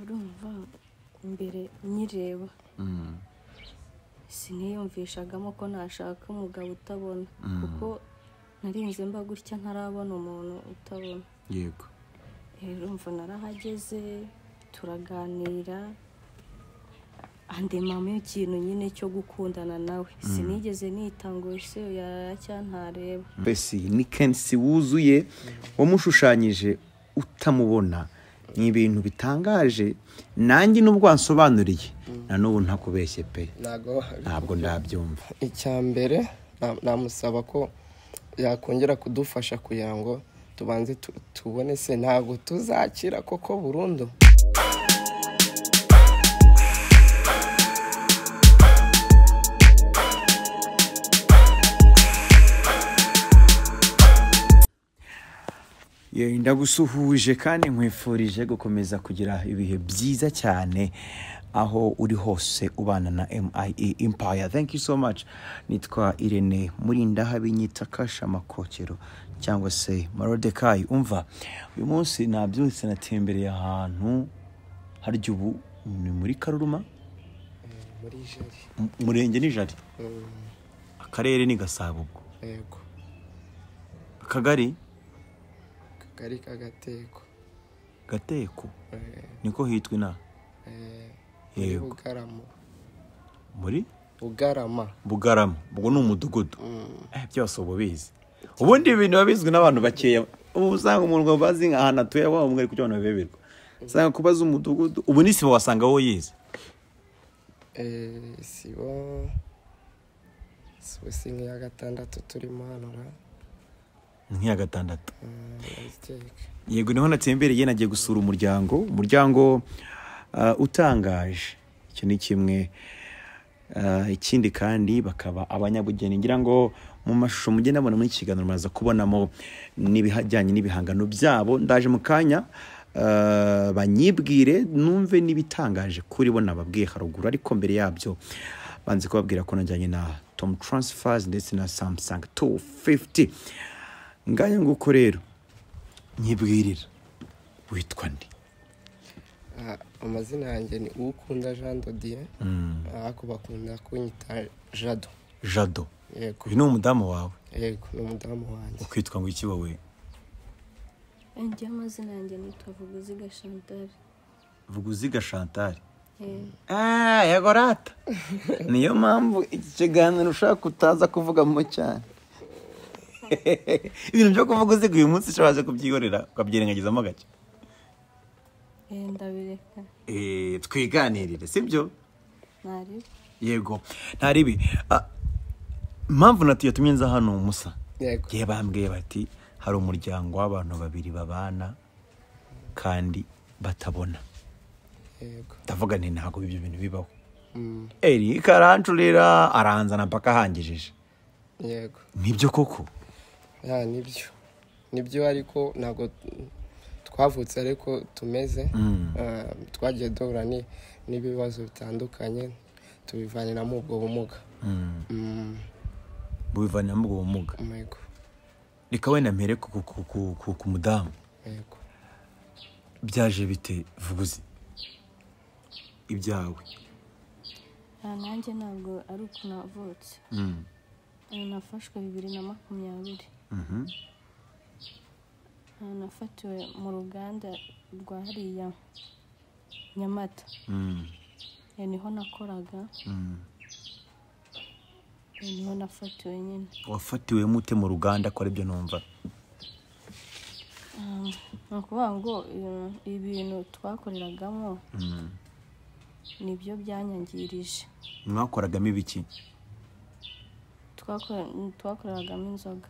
urumva mbere nyireba siniyumvishagamo ko nashaka umugabo utabona Mm. kuko narinze mba gutya ntarabona umuntu utabona yego rero umva narahageze turaganira andemamo ikintu nyine cyo gukundana nawe sinigeze nitanguye se yaracyantareba mbese ni kenshi wuzuye wamushushanyije utamubona ni ibintu bitangaje nanjye n'ubwo wansobanuriye na n'ubu ntakubeshye pe ntabwo ntabwo ndabyumva icya mbere na- namusaba ko yakongera kudufasha kugira ngo tubanze tu- tubone se ntabwo tuzakira koko burundu Ye, ndagusuhuje kandi nkwifurije gukomeza kugira ibihe byiza cyane aho uri hose ubana na MIE Empire. Thank you so much. Nitwa Irene Murindahabinyita Kasha Makokero cyangwa se Marodekai. Umva, uyu munsi nabyutse natembereye ahantu harya ubu ni muri Karuruma, muri jari mu- Murenge ni Jari, Akarere ni Gasabo ubwo. yego Akagari kagari k'agateko Gateko Eh, niko hitwa inaha. eh, muri Yego, bugarama muri bugarama bugarama ubwo ni umudugudu Eh, byose uba ubizi ubundi ibintu biba bizwi n'abantu bakeya ubu usanga umuntu bazi ahantu atuye waba umwe kugira ngo babeberwe usanga kubaza umudugudu ubu ni sibo wasanga wowe yize Eh, sibo sibo si nk'iya gatandatu turimo hano na nk'iya gatandatu Mm, ndaziteka. yego niho natsembereye nagiye gusura umuryango umuryango ah, utangaje icyo ni kimwe Ah, ikindi kandi bakaba abanyabugeni ngira ngo mu mashusho mugenda mubona muri iki kiganiro muraza kubonamo n'ibijyanye n'ibihangano byabo ndaje mu kanya ah, banyibwire numve n'ibitangaje kuri bo nababwiye haruguru ariko mbere yabyo banze kubabwira ko najyanye na tom transfers ndetse na samsung 250 ngaya nguko rero nyibwirira witwa ndi Ah, amazina yanjye ni uwukunda jean dodiye Mm, ariko bakunda kunyita jado jado yego uyu ni umudamu wawe yego ni umudamu wanjye ukitwa ngo iki wowe njye amazina yanjye nitwa vuguziga chantal vuguziga shantari Eh, yagorata niyo mpamvu iki kiganiro ushaka utaza kuvugamo cyane ibintu byo kuvuga uziga uyu munsi ushabaje kubyihorera ukabyirengagizamo gake eh, ndabireka twiganirire sibyo ntari yego ntaribi impamvu natiyo yatumye nza hano musa yego ye bambwiye bati hari umuryango w'abantu babiri babana kandi batabona yego ndavuga nti ntabwo ibyo bintu bibaho Mm, erika arancurira aranzana mpaka ahangejeje yego nibyo koko ya nibyo nibyo ariko ntabwo twavutse ariko tumeze Ah, twagiye duhura ni- n'ibibazo bitandukanye tubivaniramo ubwo bumuga Mm, bubivaniramo ubwo bumuga yego reka wenda mpere ku- ku- ku- ku- ku- ku mudamu yego byaje bite vuguzi ibyawe Ah, nanjye ntabwo ari uko navutse Eh, nafashwe bibiri na makumyabiri Ah, nafatiwe mu ruganda rwa hariya nyamata Eh, niho nakoraga Eh, niho nafatiwe nyine wafatiwe mute mu ruganda ko aribyo numva ni ukuvuga ngo eh, ibintu twakoreragamo nibyo byanyangirije mwakoragamo ibiki Twakore- twakoreragamo inzoga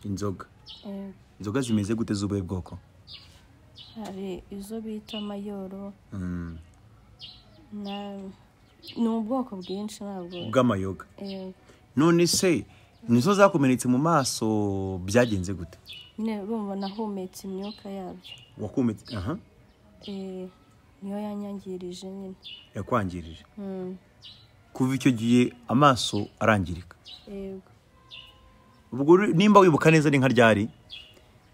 inzoga Eh, inzoga zimeze gute z'ubuhe bwoko hari izo bita mayoro Mm. na- ni ubwoko bwinshi ntabwo bw'amayoga eh, none se nizo zakomeretse mu maso byagenze gute nyine urumva nahumetse imyuka yabyo wakometse aha Eh, niyo yanyangirije nyine yakwangirije Mm, kuva icyo gihe amaso arangirika yego ubwo uri- nimba wibuka neza ni nka ryari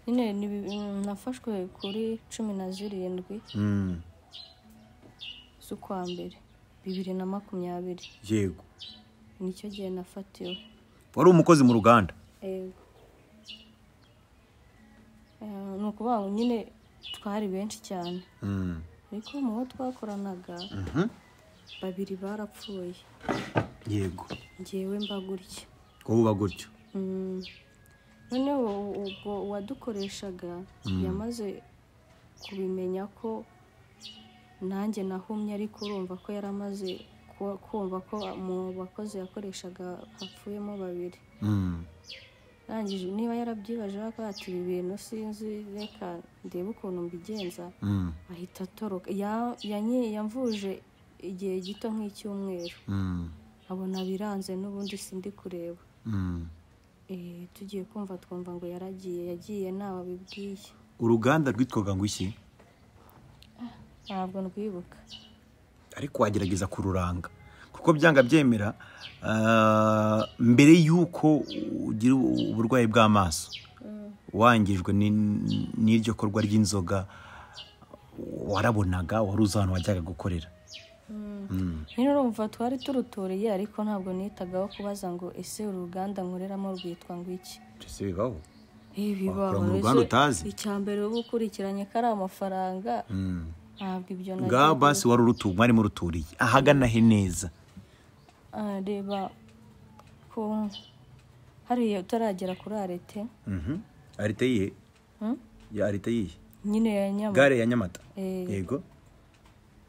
nyine ni bi- mm, nafashwe kuri cumi na zirindwi z'ukwa mbere bibiri na makumyabiri yego nicyo gihe nafatiwe wari umukozi mu ruganda yego Eh, ni ukuvuga ngo nyine twari benshi cyane Mm. ariko mu bo twakoranaga babiri barapfuye yego ngewe mba gutya wowe uba gutyo Mm. noneho ubwo uwadukoreshaga yamaze kubimenya ko nanjye nahumye ariko urumva ko yari amaze ku- kumva ko mu bakozi yakoreshaga hapfuyemo babiri Mm. rangije niba yarabyibaje akaba ati ibi bintu sinzi reka ndebe ukuntu mbigenza Mm. ahita atoroka Ya- yanyi- yamvuje igihe gito nk'icyumweru Mm. abona biranze n'ubundi sindi kureba Mm. Eh, tugiye kumva twumva ngo yaragiye yagiye ntawe abibwiye uruganda rwitwaga ngo iki ntabwo rwibuka ariko wagerageza kururanga kuko byanga byemera ah, mbere y'uko ugira uburwayi bw'amaso wangijwe ni- n'iryo korwa ry'inzoga warabonaga wari uzi ahantu wajyaga gukorera Mm. nyine urumva twari turutoreye ariko ntabwo nitagaho kubaza ngo ese uru ruganda nkoreramo rwitwa ngo iki Ese bibaho Eh, bibaho, mu ese ruganda utazi? icya mbere uba ukurikiranye ko ari amafaranga ntabwo ibyo ngaho nagiye- basi wari urutu mwari muruturiye ahagana he neza Ah, reba ko hariya utaragera kuri arete arite yihe Mm? ya arite yihe nyine ya nyama gare ya nyamata Eh. yego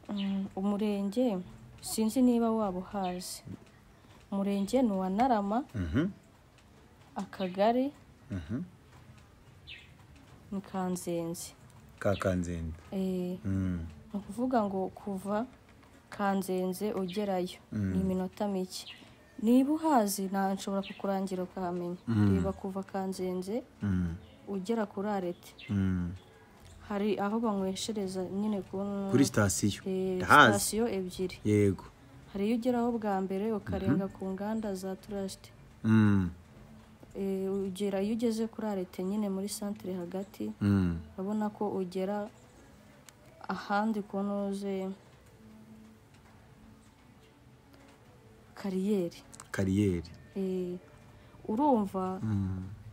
Mm, umurenge sinzi niba waba uhazi umurenge ni uwa narama Mhm. akagari Mhm. ni kanzenze ka kanzenze Eh, Mm. ni ukuvuga ngo kuva kanzenze ugerayo ni iminota mike niba uhazi nta nshobora kukurangira ukahamenya reba kuva kanzenze Mm. ugera kuri arete Mm. hari aho banyweshereza nyine ku- kuri sitasiyo Eh, ndahazi sitasiyo ebyiri yego hari iyo ugeraho bwa mbere ukarenga ku nganda za turasite Mm. Eh, ugera iyo ugeze kuri arete nyine muri santire hagati Mm. urabona ko ugera ahandi ku ntuze kariyeri kariyeri Eh, urumva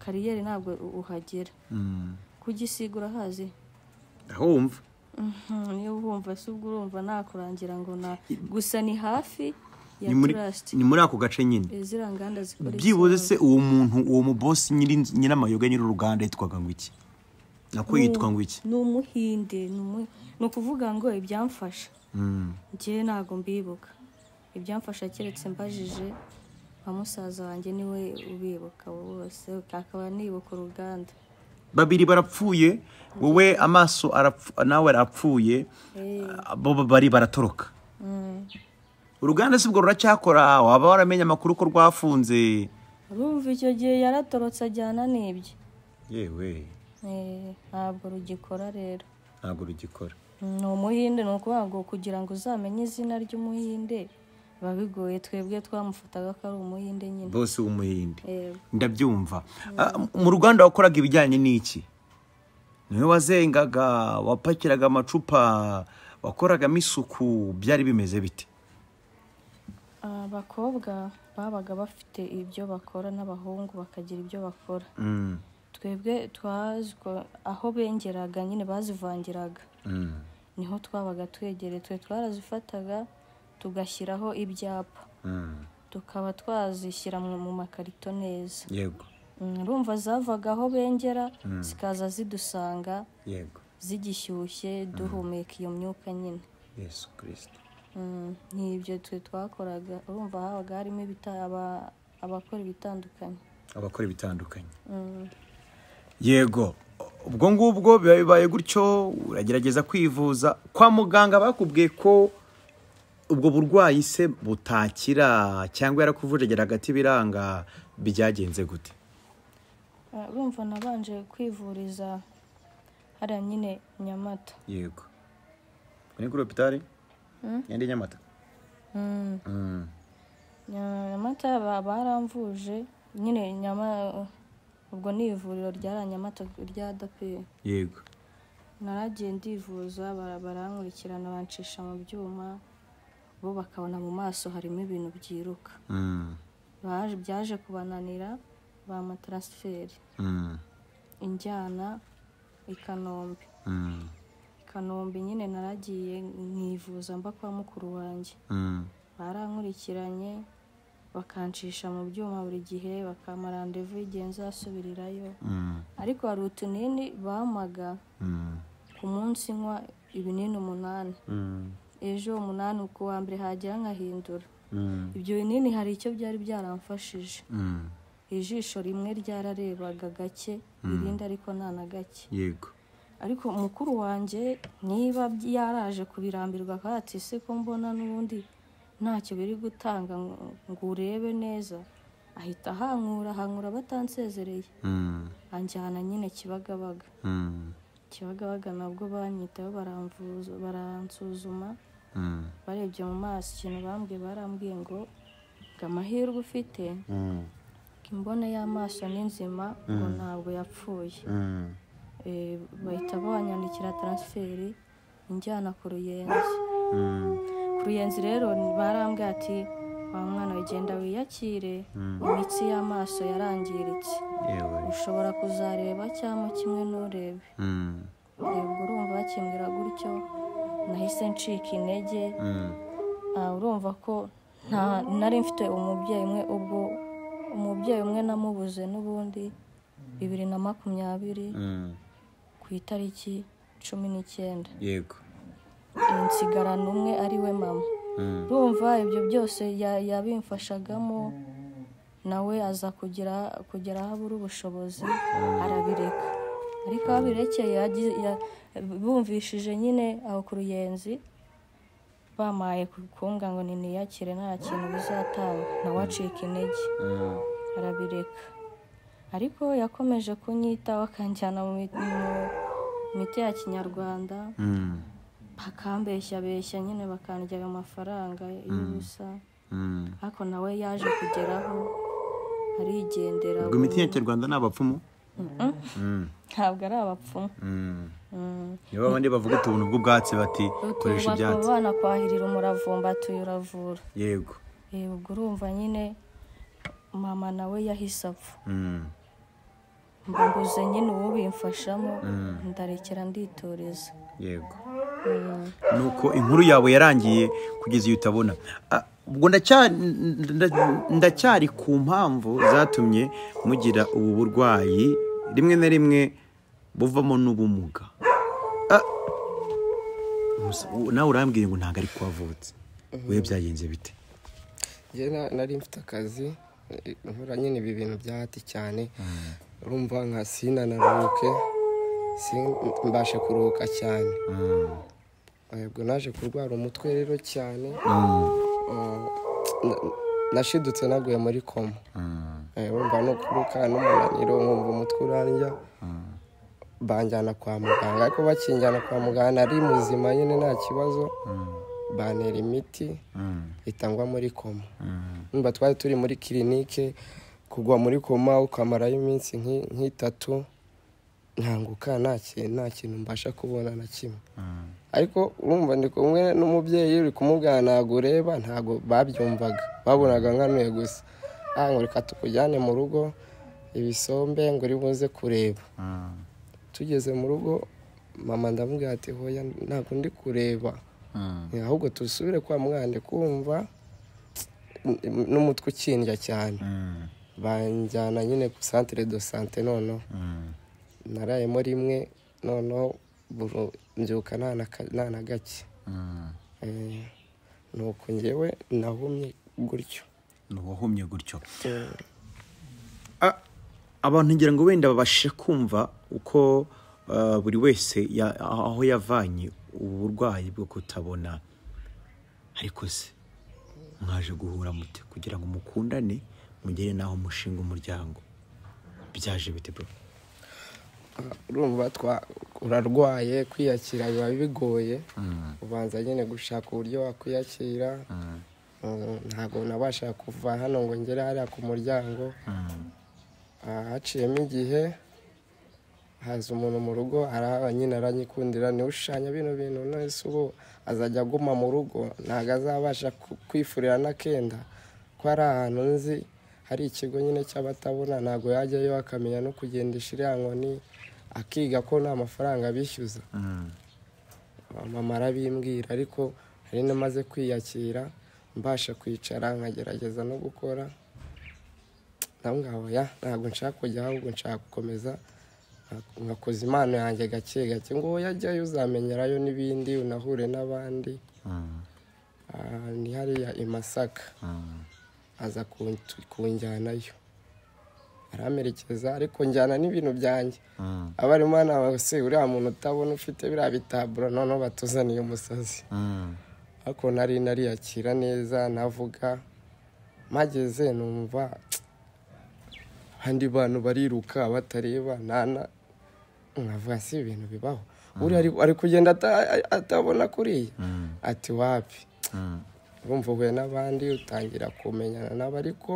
kariyeri ntabwo u- uhagera Mm. kugisiga urahazi aho wumva Mhm, niyo wumva si ubwo urumva nakurangira ngo na gusa ni hafi ya ni muri- turasite ni muri ako gace nyine Eh, ziriya nganda zikora byibuze isabune. se uwo muntu uwo mubosi nyiri- nyir'amayoga nyir'uruganda yitwaga ngo iki nako yitwa ngo iki ni umuhinde ni umu- ni ukuvuga ngo ibyamfasha Mm. njyewe ntabwo mbibuka ibyamfasha keretse mbajije nka musaza wanjye niwe ubibuka abo bose akaba nibuka uruganda babiri barapfuye wowe amaso arapfu- nawe arapfuye bo bo bari baratoroka uruganda si ubwo ruracyakora waba waramenye amakuru ko rwafunze urumva icyo gihe yaratorotse ajyana n'ibye yewe Eh, ntabwo rugikora rero ntabwo rugikora ni umuhinde ni ukuvuga ngo kugira ngo uzamenye izina ry'umuhinde biba bigoye twebwe twamufataga ko ari umuhinde nyine bose w'umuhinde Yego. ndabyumva Ah, mu ruganda wakoraga ibijyanye n'iki niwe wazengaga wapakiraga amacupa wakoragamo isuku byari bimeze bite abakobwa babaga bafite ibyo bakora n'abahungu bakagira ibyo bakora Mm, twebwe twazwa aho bengeraga nyine bazivangiraga mm, niho twabaga twegereye twe twarazifataga tugashyiraho ibyapa mm. tukaba twazishyira mu mu makarito neza yego Mm, urumva zavaga aho bengera zikaza zidusanga yego zigishyushye duhumeka iyo myuka nyine yesu kirisita Mm, ni ibyo twe twakoraga urumva habaga harimo ibita- aba- abakora ibitandukanye abakora ibitandukanye Mm. yego ubwo ngubwo biba bibaye gutyo uragerageza kwivuza kwa muganga bakubwiye ko ubwo burwayi se butakira cyangwa yarakuvujagera hagati biranga byagenze gute Ah, urumva nabanje kwivuriza hariya nyine nyamata yego ni kuri hopitari yandi nyamata Mm, Mm. Nya- nyamata ba- baramvuje nyine nyama ubwo ni ivuriro ryari nyamata rya dape yego naragiye ndivuza bara- barankurikirana bancisha mu byuma bo bakabona mu maso harimo ibintu byiruka Mm, Baje- byaje kubananira bampa taransiferi mm, injyana i kanombe mm, i kanombe nyine naragiye nkivuza mba kwa mukuru wanjye mm, barankurikiranye bakancisha mu byuma buri gihe bakampa randevu igihe nzasubirirayo mm, ariko hari utunini bampaga mm, ku munsi nywa ibinini umunani mm, ejo umunani ku wa mbere hagira nkahindura mm, ibyo binini hari icyo byari byaramfashije mm. ijisho rimwe ryararebaga gake irindi ariko nta na gake yego ariko mukuru wanjye niba yaraje kubirambirwa akaba ati ese ko mbona n'ubundi ntacyo biri gutanga ngo ngo urebe neza ahita ahankura ahankura batansezereye Mm, anjyana nyine kibagabaga mm, kibagabaga nabwo banyitaho baramvuza baransuzuma mm, barebye mu maso ikintu bambwiye barambwiye ngo ngo amahirwe ufite mm, ngo imbone y'amaso ni nzima ngo ntabwo yapfuye mm, Eh, bahita banyandikira taransiferi injyana ku ruyenzi mm, ku ruyenzi rero barambwiye ati wa mwana wigenda wiyakire imitsi y'amaso yarangiritse yewe ushobora kuzareba cyangwa kimwe nturebe Mm, Yego urumva bakimbwira gutyo nahise ncika intege mm, Ah, urumva ko nta nari mfite umubyeyi umwe ubwo umubyeyi umwe namubuze n'ubundi bibiri na makumyabiri mm, ku itariki cumi n'icyenda yego nsigarana umwe ari we mama Mm, urumva ibyo byose ya- yabimfashagamo nawe aza kugira kugera aho abura ubushobozi arabireka ariko aho abirekeye yagize- ya- bumvishije nyine aho ku ruyenzi bamaye kumbwa ngo ni niyakire nta kintu bizatanga nawe acika intege mm, arabireka ariko yakomeje kunyitaho akanjyana mu mi- mu miti ya kinyarwanda mm, bakambeshya beshya nyine bakandya ayo mafaranga y'ubusa mm. ariko nawe yaje kugeraho arigendera ubwo imiti ya kinyarwanda ni abapfumu Mm, ntabwo ari abapfumu mm. Mm. nibo abandi bavuga utuntu bw'ubwatsi bati koresha Utu ibyatsi bakaba banakwahirira umuravumba atuye uravura yego Eh, ubwo urumva nyine mama nawe yahise apfa Mm, mba mbuze nyine ubimfashamo Mm. ndarekera nditoreza yego Mm. nuko inkuru yawe yarangiye kugeza iyo utabona Ah, ubwo ndacya- nda- ndacyari ku mpamvu zatumye mugira ubu burwayi rimwe na rimwe buvamo n'ubumuga Ah, umusa- u- nawe urambwiye ngo ntabwo ari kuhavutse we byagenze bite njye na- nari mfite akazi eh, nkora nyine ibi bintu bya hati cyane urumva nka sina naruhuke sin- mbashe kuruhuka cyane Eh, ubwo naje kurwara umutwe rero cyane eh, na- nashidutse naguye muri koma Eh, urumva no kuruka n'umunaniro nkumva umutwe urandya banjyana kwa muganga ariko bakinjyana kwa muganga nari muzima nyine nta kibazo bantera imiti itangwa muri koma Urumva twari turi muri kirinike kugwa muri koma ukamarayo iminsi nk'i- nk'itatu ntanguka nta kintu nta kintu mbasha kubona na kimwe ariko urumva ndi kumwe n'umubyeyi uri kumubwira ntabwo ureba ntabwo babyumvaga babonaga nkanuye gusa ah ngo reka tukujyane mu rugo ibisombe ngo uri buze kureba tugeze mu rugo mama ndamubwira ati hoya ntabwo ndi kureba ahubwo dusubire kwa muganga kumva n'umutwe ukindya cyane banjyana nyine ku santire do sante noneho narayemo rimwe noneho buru- mbyuka nta na ka- nta na gake Eh, nuko njyewe nahumye gutyo wahumye gutyo Eh, Ah, abantu ngira ngo wenda babashe kumva uko ah, buri wese ya- aho yavanye ubu burwayi bwo kutabona ariko se mwaje guhura mute kugira ngo mukundane mugere n'aho mushinga umuryango byaje bite bro urumva twa- urarwaye kwiyakira biba bigoye ubanza nyine gushaka uburyo wakwiyakira Eh, ntabwo nabasha kuva hano ngo ngere hariya ku muryango Ah, haciyemo igihe haza umuntu mu rugo arahaba nyine aranyikundira niwe ushushanya bino bintu none se ubu azajya aguma mu rugo ntabwo azabasha ku- kwifurira n'akenda ko ari ahantu nzi hari ikigo nyine cy'abatabona ntabwo yajyayo akamenya no kugendesha iriya nkoni akiga ko nta mafaranga bishyuza mama arabimbwira ariko hari n'amaze kwiyakira mbasha kwicara nkagerageza no gukora ndamwaboya ntabwo nshaka kujya ahubwo nshaka gukomeza nka- nkakoza impano yanjye gake gake ngo yajyayo uzamenyerayo n'ibindi unahure n'abandi Ah, ni hariya i masaka aza kuntu- kunjyanayo aramerekeza ariko njyana n'ibintu byanjye abarimu hano baba se uriya muntu utabona ufite biriya bitaburo noneho batuzaniye umusazi ariko nari nariyakira neza navuga mpageze numva abandi bantu bariruka batareba nana nkavuga si ibintu bibaho uriya ari- ari kugenda ata- atabona kuriya ati wapi urumva uhuye n'abandi utangira kumenyana nabo ariko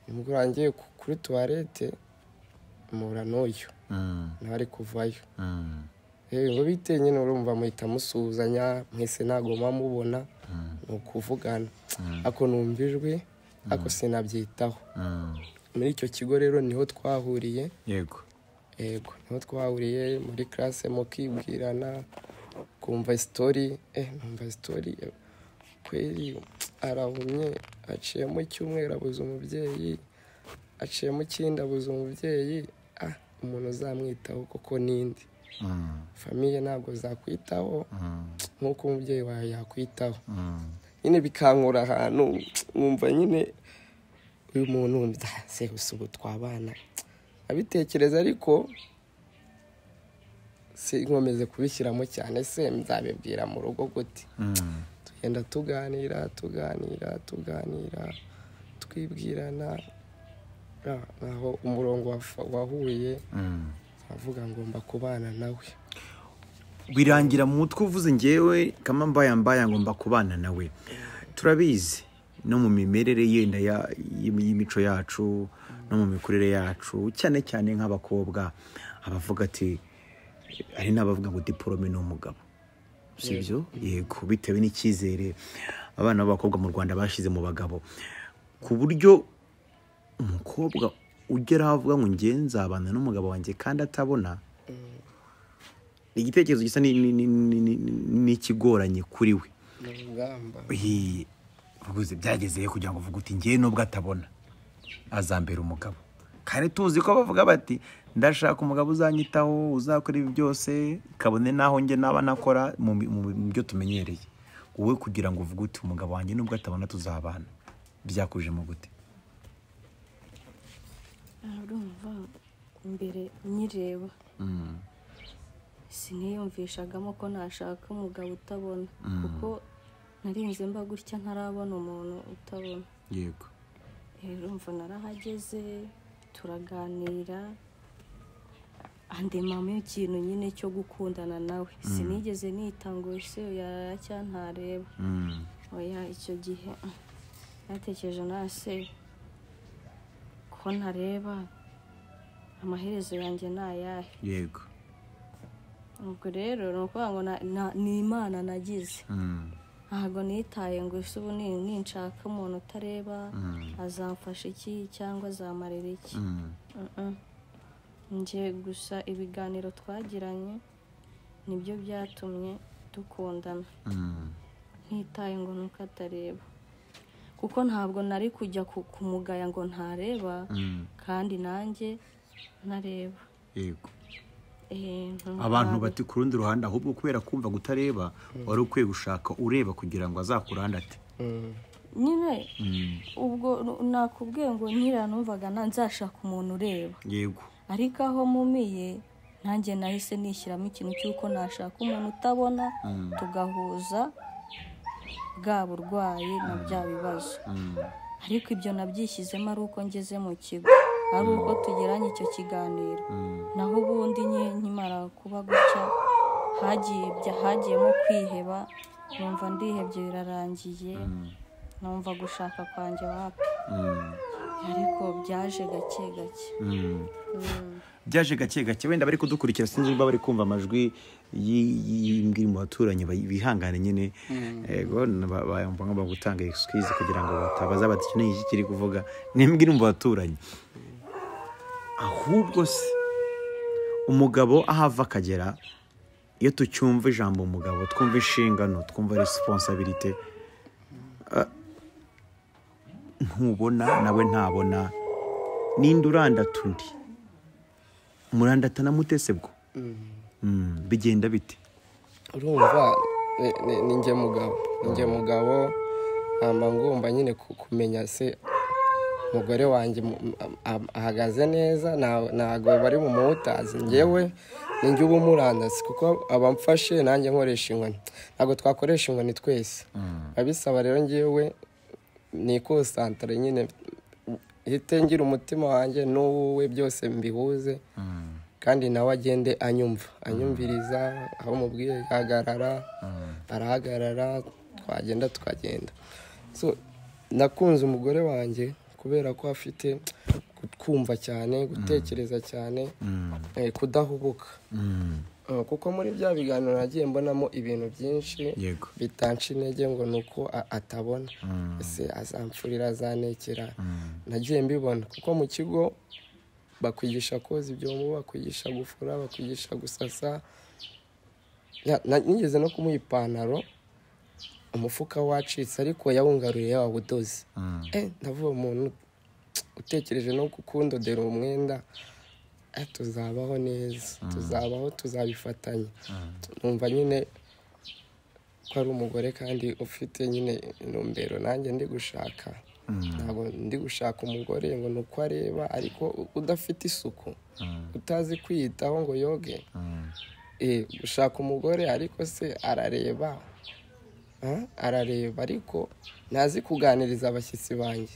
nibwo urangiye ku- kuri tuwarete mpura n'uyu nawe ari kuvayo rero bite nyine urumva muhita musuhuzanya mwese ntabwo muba mubona ni ukuvugana ako numva ijwi ako sinabyitaho muri icyo kigo rero niho twahuriye yego yego niho twahuriye muri classe mukibwirana kumva isitori eh numva isitori eh, kweri arahumye aciyemo icyumweru abuze umubyeyi aciyemo ikindi abuze umubyeyi ah umuntu uzamwitaho koko ninde famiye ntabwo zakwitaho nk'uko umubyeyi wawe yakwitaho nyine bikankura ahantu nkumva nyine uyu muntu se gusa ubu twabana abitekereza ariko si nkomeze kubishyiramo cyane se nzabibwira mu rugo gute tugenda tuganira tuganira tuganira twibwirana Ah, naho umurongo wafa- wahuye avuga ngo mbakubana nawe birangira mu mutwe uvuze ngewe kama mbaya mbaya ngomba kubana nawe turabizi no mu mimerere yenda ya- y'imi- y'imico yacu no mu mikurire yacu cyane cyane nk'abakobwa abavuga ati hari n'abavuga ngo diporome ni umugabo si byo yego bitewe n'icyizere abana b'abakobwa mu rwanda bashyize mu bagabo ku buryo umukobwa ugera aho avuga ngo ngewe nzabana n'umugabo wanjye kandi atabona ni igitekerezo gisa ni- ni- ni- ni- ni- ni- n'ikigoranye kuri we ni urugamba Iyi, uvuze byagezeyo kugira ngo uvuge uti ngewe nubwo atabona azambera umugabo kandi tuzi ko bavuga bati ndashaka umugabo uzanyitaho uzakora ibi byose kabone n'aho njye naba nakora mu bi- mu bi- mu byo tumenyereye wowe kugira ngo uvuge uti umugabo wanjye nubwo atabona tuzabana byakujemo gute urumva mbere nyireba siniyumvishagamo ko nashaka umugabo utabona kuko narinze mba gutya ntarabona umuntu utabona yego rero mva narahageze turaganira ande mama ikintu nyine cyo gukundana nawe sinigeze nita ngo ese yaraye cyantareba oya icyo gihe ah, natekereje nase ko ntareba amaherezo yanjye ni ayahe yego ubwo rero ni ukuvuga ngo na- na- ni imana nagize ntabwo nitaye ngo ese ubu ni- ninshaka umuntu utareba azamfasha iki cyangwa azamarira iki Mm-mm. njye gusa ibiganiro twagiranye nibyo byatumye dukundana ntitaye ngo nuko atareba kuko ntabwo nari kujya ku- kumugaya ngo ntareba kandi nanjye ntareba yego Eh, ntumva abantu nabi. bati ku rundi ruhande ahubwo kubera kumva ko utareba wari ukwiye gushaka ureba kugira ngo azakurande ate Mm. nyine ubwo nu- nakubwiye ngo nkiriya numvaga na- nzashaka umuntu ureba yego ariko aho mumiye nanjye nahise nishyiramo ikintu cy'uko nashaka umuntu utabona tugahuza bwa burwayi na bya bibazo ariko ibyo nabyishyizemo ari uko ngeze mu kigo ari uko tugiranye icyo kiganiro naho ubundi nye nkimara kuba gutya hagiye bya- hagiyemo kwiheba numva ndihebye birarangiye numva gushaka kwanjye wapi ariko byaje gake gake byaje gake gake wenda bari kudukurikira sinzi niba bari kumva amajwi y'imbwi mu baturanyi bayi- bihangane nyine yego ba- bayumva nk'abari gutanga excuse kugira ngo batabaza bati iki ni iki kiri kuvuga ni imbwi iri mu baturanyi ahubwo se umugabo aho ava akagera iyo tucyumva ijambo umugabo twumva inshingano twumva resiponsabirite ntubona nawe ntabona ninde urandata undi murandatana mutese bwo Mm, bigenda bite urumva ni- ni- ni njye mugabo ni njye mugabo mpamba ngomba nyine ku- kumenya se umugore wanjye mu- am- am- ahagaze neza nta- ntago bari mu muwutazi njyewe ni njye uba umurandasi kuko abamfashe nanjye nkoresha inkoni ntabwo twakoresha inkoni twese abisaba rero njyewe ni ikusantara nyine hite ngira umutima wanjye n'uwuwe byose mbihuze kandi nawe agende anyumva anyumviriza aho mubwiye hagarara arahagarara twagenda tukagenda so nakunze umugore wanjye kubera ko afite kutwumva cyane gutekereza cyane eh, kudahubuka Eh, kuko muri bya biganiro nagiye mbonamo ibintu byinshi Yego. bitanca intege ngo ni uko a- atabona ese azamfurira azanekera nagiye mbibona kuko mu kigo bakwigisha koza ibyombo bakwigisha gufura bakwigisha gusasa Ya- na- nigeze no kumuha ipantaro umufuka wacitse ariko yawungaruye yawudoze eh ndavuga umuntu utekereje no gukundodera umwenda eh, tuzabaho neza tuzabaho tuzabifatanya numva nyine ko ari umugore kandi ufite nyine intumbero nanjye ndi gushaka ntabwo ndi gushaka umugore ngo ni uko areba ariko u- udafite isuku utazi kwiyitaho ngo yoge Eh, gushaka umugore ariko se arareba Ah, arareba ariko ntazi kuganiriza abashyitsi banjye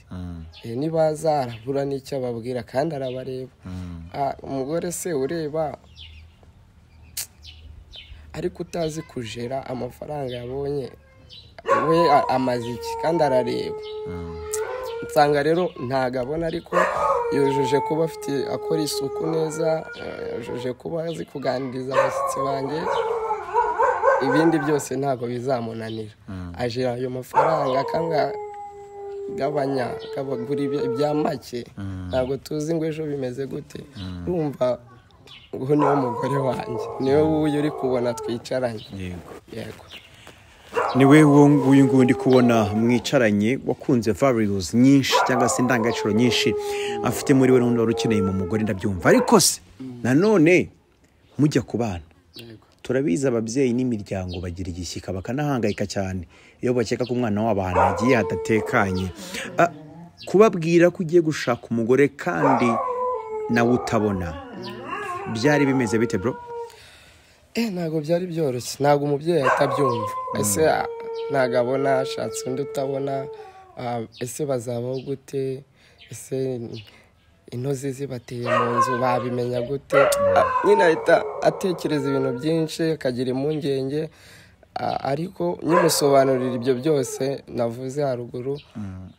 Eh, nibaza arabura n'icyo ababwira kandi arabareba Ah, umugore se ureba ariko utazi kujera amafaranga yabonye we a- amaze iki kandi arareba nsanga rero ntabwo abona ariko yujuje kuba afite akora isuku neza eh, yujuje kuba azi kuganiriza abashyitsi banjye ibindi byose ntabwo bizamunanira ajira ayo mafaranga akanga gabanya gabagura ibya- ibya make ntabwo tuzi ngo ejo bimeze gute urumva uwo niwo mugore wanjye niwe wuyu uri kubona twicaranye yego yego ni we uwo nguyu nguyu ndi kubona mwicaranye wakunze values nyinshi cyangwa se indangagaciro nyinshi afite muri we n'undi wari ukeneye mu mugore ndabyumva ariko se nanone mujya ku bana yego turabizi ababyeyi n'imiryango bagira igishyika bakanahangayika cyane iyo bakeka ko umwana wabo ahantu yagiye hadatekanye Ah, kubabwira ko ugiye gushaka umugore kandi nawe utabona byari bimeze bite bro Eh, ntabwo byari byoroshye ntabwo umubyeyi ahita abyumva ese ah, ntabwo abona ashatse undi utabona ah, ese bazabaho gute ese intozi zibateye mu nzu babimenya gute Ah, nyine ahita atekereza ibintu byinshi akagira impungenge ah, ariko nyimusobanurira ibyo byose navuze haruguru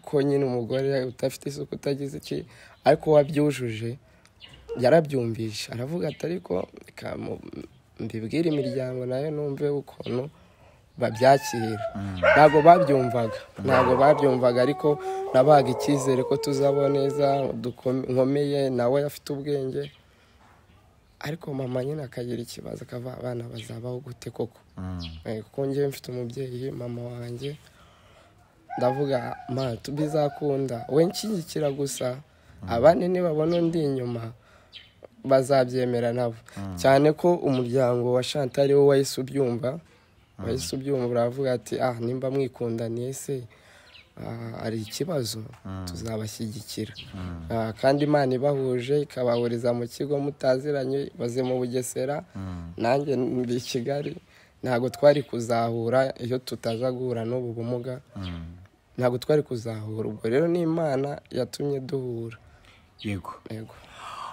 ko nyine umugore udafite isuku utagize iki ariko wabyujuje yarabyumvishe aravuga ati ariko reka mu- mbibwire imiryango nayo numve ukuntu babyakira ntabwo babyumvaga ntabwo babyumvaga ariko nabaga icyizere ko tuzabaho neza dukome- nkomeye nawe afite ubwenge ariko mama nyine akagira ikibazo akava abana bazabaho gute koko Eh, kuko njyewe mfite umubyeyi mama wanjye ndavuga ma tubizakunda we nshyigikira gusa abandi nibabona undi inyuma bazabyemera nabo cyane ko umuryango wa Chantal ariwo wahise ubyumva wahise ubyumva uravuga ati ah nimba mwikundaniye se ah, hari ikibazo tuzabashyigikira Ah, kandi imana ibahuje ikabahuriza mu kigo mutaziranye baze mu bugesera nanjye ndi i kigali ntabwo twari kuzahura iyo tutaza guhura n'ubu bumuga ntabwo twari kuzahura ubwo rero ni imana yatumye duhura yego yego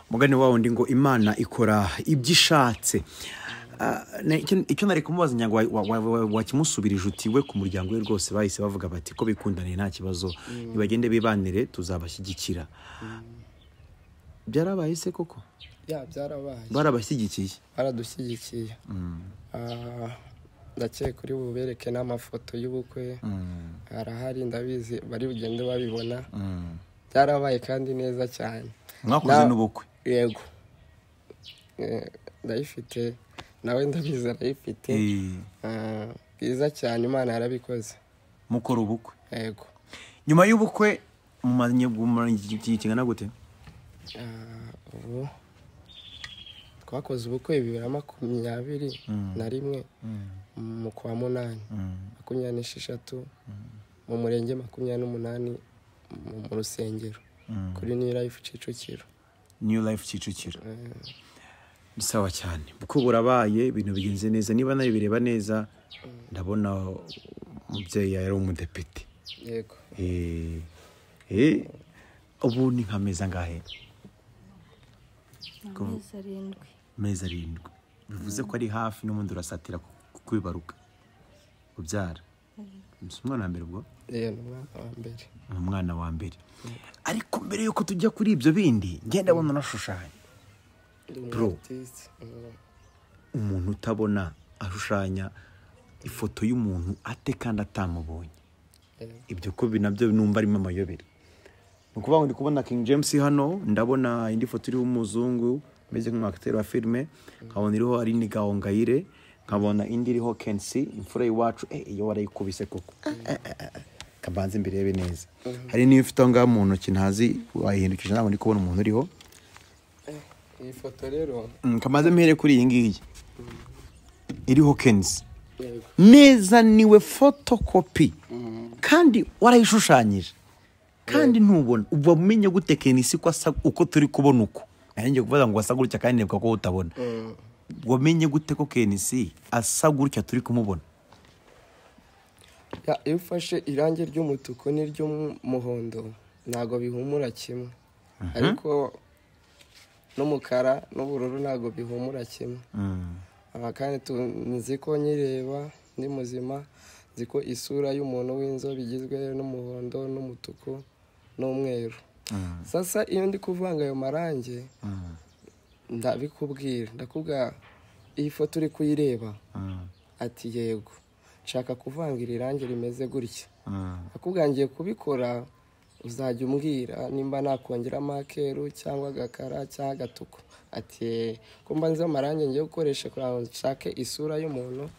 mugani wawundi ngo imana ikora ibyo ishatse Ah, ne- icyo- icyo nari kumubaza nyango wa- wa- wa- wa- wakimusubirije uti we ku muryango we rwose bahise bavuga bati ko bikundaniye nta kibazo nibagende bibanire tuzabashyigikira byarabaye se koko ya byarabaye barabashyigikiye baradushyigikiye Ah, ndakeka kuri bubereke n'amafoto y'ubukwe arahari ndabizi bari bugende babibona byarabaye kandi neza cyane mwakoze Na- n'ubukwe yego Eh, ndayifite nawe ndabizi arayifite Eh, Ah, bwiza cyane imana yarabikoze mukora ubukwe yego nyuma y'ubukwe mumanye gumara igihe kingana gute Ah, ubu twakoze ubukwe bibiri na makumyabiri na rimwe mu kwa munani makumyabiri n'esheshatu mu murenge makumyabiri n'umunani mu mu rusengero kuri new life kicukiro new life kicukiro ni sawa cyane kuko burabaye ibintu bigenze neza niba nawe bireba neza ndabona umubyeyi yari umudepite yego Eh, eh, ubu ni nka meza angahe ni amezi arindwi meza arindwi bivuze ko ari hafi n'ubundi urasatira ku- kwibaruka ubyara si umwana wa mbere ubwo rero ni umwana wa mbere ni umwana wa mbere ariko mbere y'uko tujya kuri ibyo bindi ngenda abona unashushanya Ndi umu Bro. artiste. Mm, umuntu utabona ashushanya ifoto y'umuntu ate kandi atamubonye yego. ibyo ko bi- nabyo numva arimo amayobera ni ukuvuga ngo ndi kubona King James hano ndabona indi foto iriho umuzungu umeze nk'umwakiteri wa filime nkabona iriho Aline Gahongayire nkabona indi iriho Kensi imfura y'iwacu eh iyo warayikubise koko Eh, eh, eh, eh. kabanze imbere yawe neza hari n'iyo ufite aho ngaho mu ntoki ntazi wayihindukije ntabwo ndi kubona umuntu uriho iyi foto rero Mm, kamaze mpere kuri iyi ngiyi iriho Kensi yego neza niwe fotokopi kandi warayishushanyije kandi ntubona uba umenye gute kenisi ko asa uko turi kubona uko nanjye kuvuga ngo asa gutya kandi nibuka ko utabona Mm, wamenye gute ko kenisi asa gutya turi kumubona ya, iyo ufashe irangi ry'umutuku n'iry'umuhondo ntabwo bihumura kimwe ariko n'umukara n'ubururu ntabwo bihumura kimwe aba kandi tunzi ko nyireba ndi muzima nzi ko isura y'umuntu w'inzobe igizwe n'umuhondo n'umutuku n'umweru sasa iyo ndi kuvanga ayo marangi ndabikubwira ndakubwira iyi foto uri kuyireba ati yego nshaka kuvanga iri rangi rimeze gutya akubwira ngiye kubikora uzajya umbwira nimba nakongeramo akeru cyangwa agakara cyangwa agatuku ati "Eh, ko mba nzi amarangi ngiye gukoresha kugira ngo nshake isura y'umuntu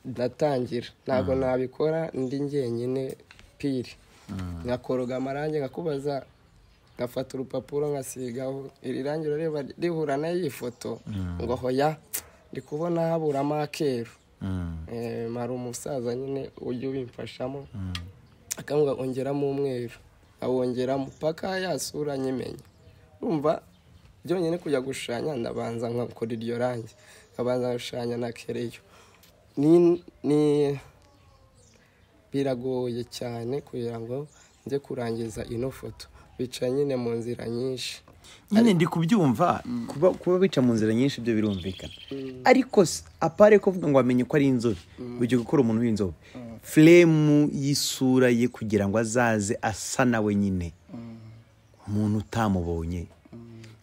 ndatangira ntabwo nabikora ndi njyenyine piri nkakoroga amarangi nkakubaza ngafata urupapuro nkasigaho iri rangi urareba rihura n'iyi foto ngo hoya ndi kubona haburamo akeru Eh, mara umusaza nyine ujya ubimfashamo akamubwira ongeramo umweru awongeramo paka yasura nyimenya urumva byonyine kujya gushushanya ndabanza nkakora iryo rangi nkabanza gushushanya na kereyo ni ni- biragoye cyane kugira ngo nze kurangiza ino foto bicaye nyine mu nzira nyinshi nyine ndi kubyumva kuba kuba bica mu nzira nyinshi ibyo birumvikana ariko s- apare kuvuga ngo wamenye ko ari inzobe ujya gukora umuntu w'inzobe furemu y'isura ye kugira ngo azaze asa nawe nyine umuntu utamubonye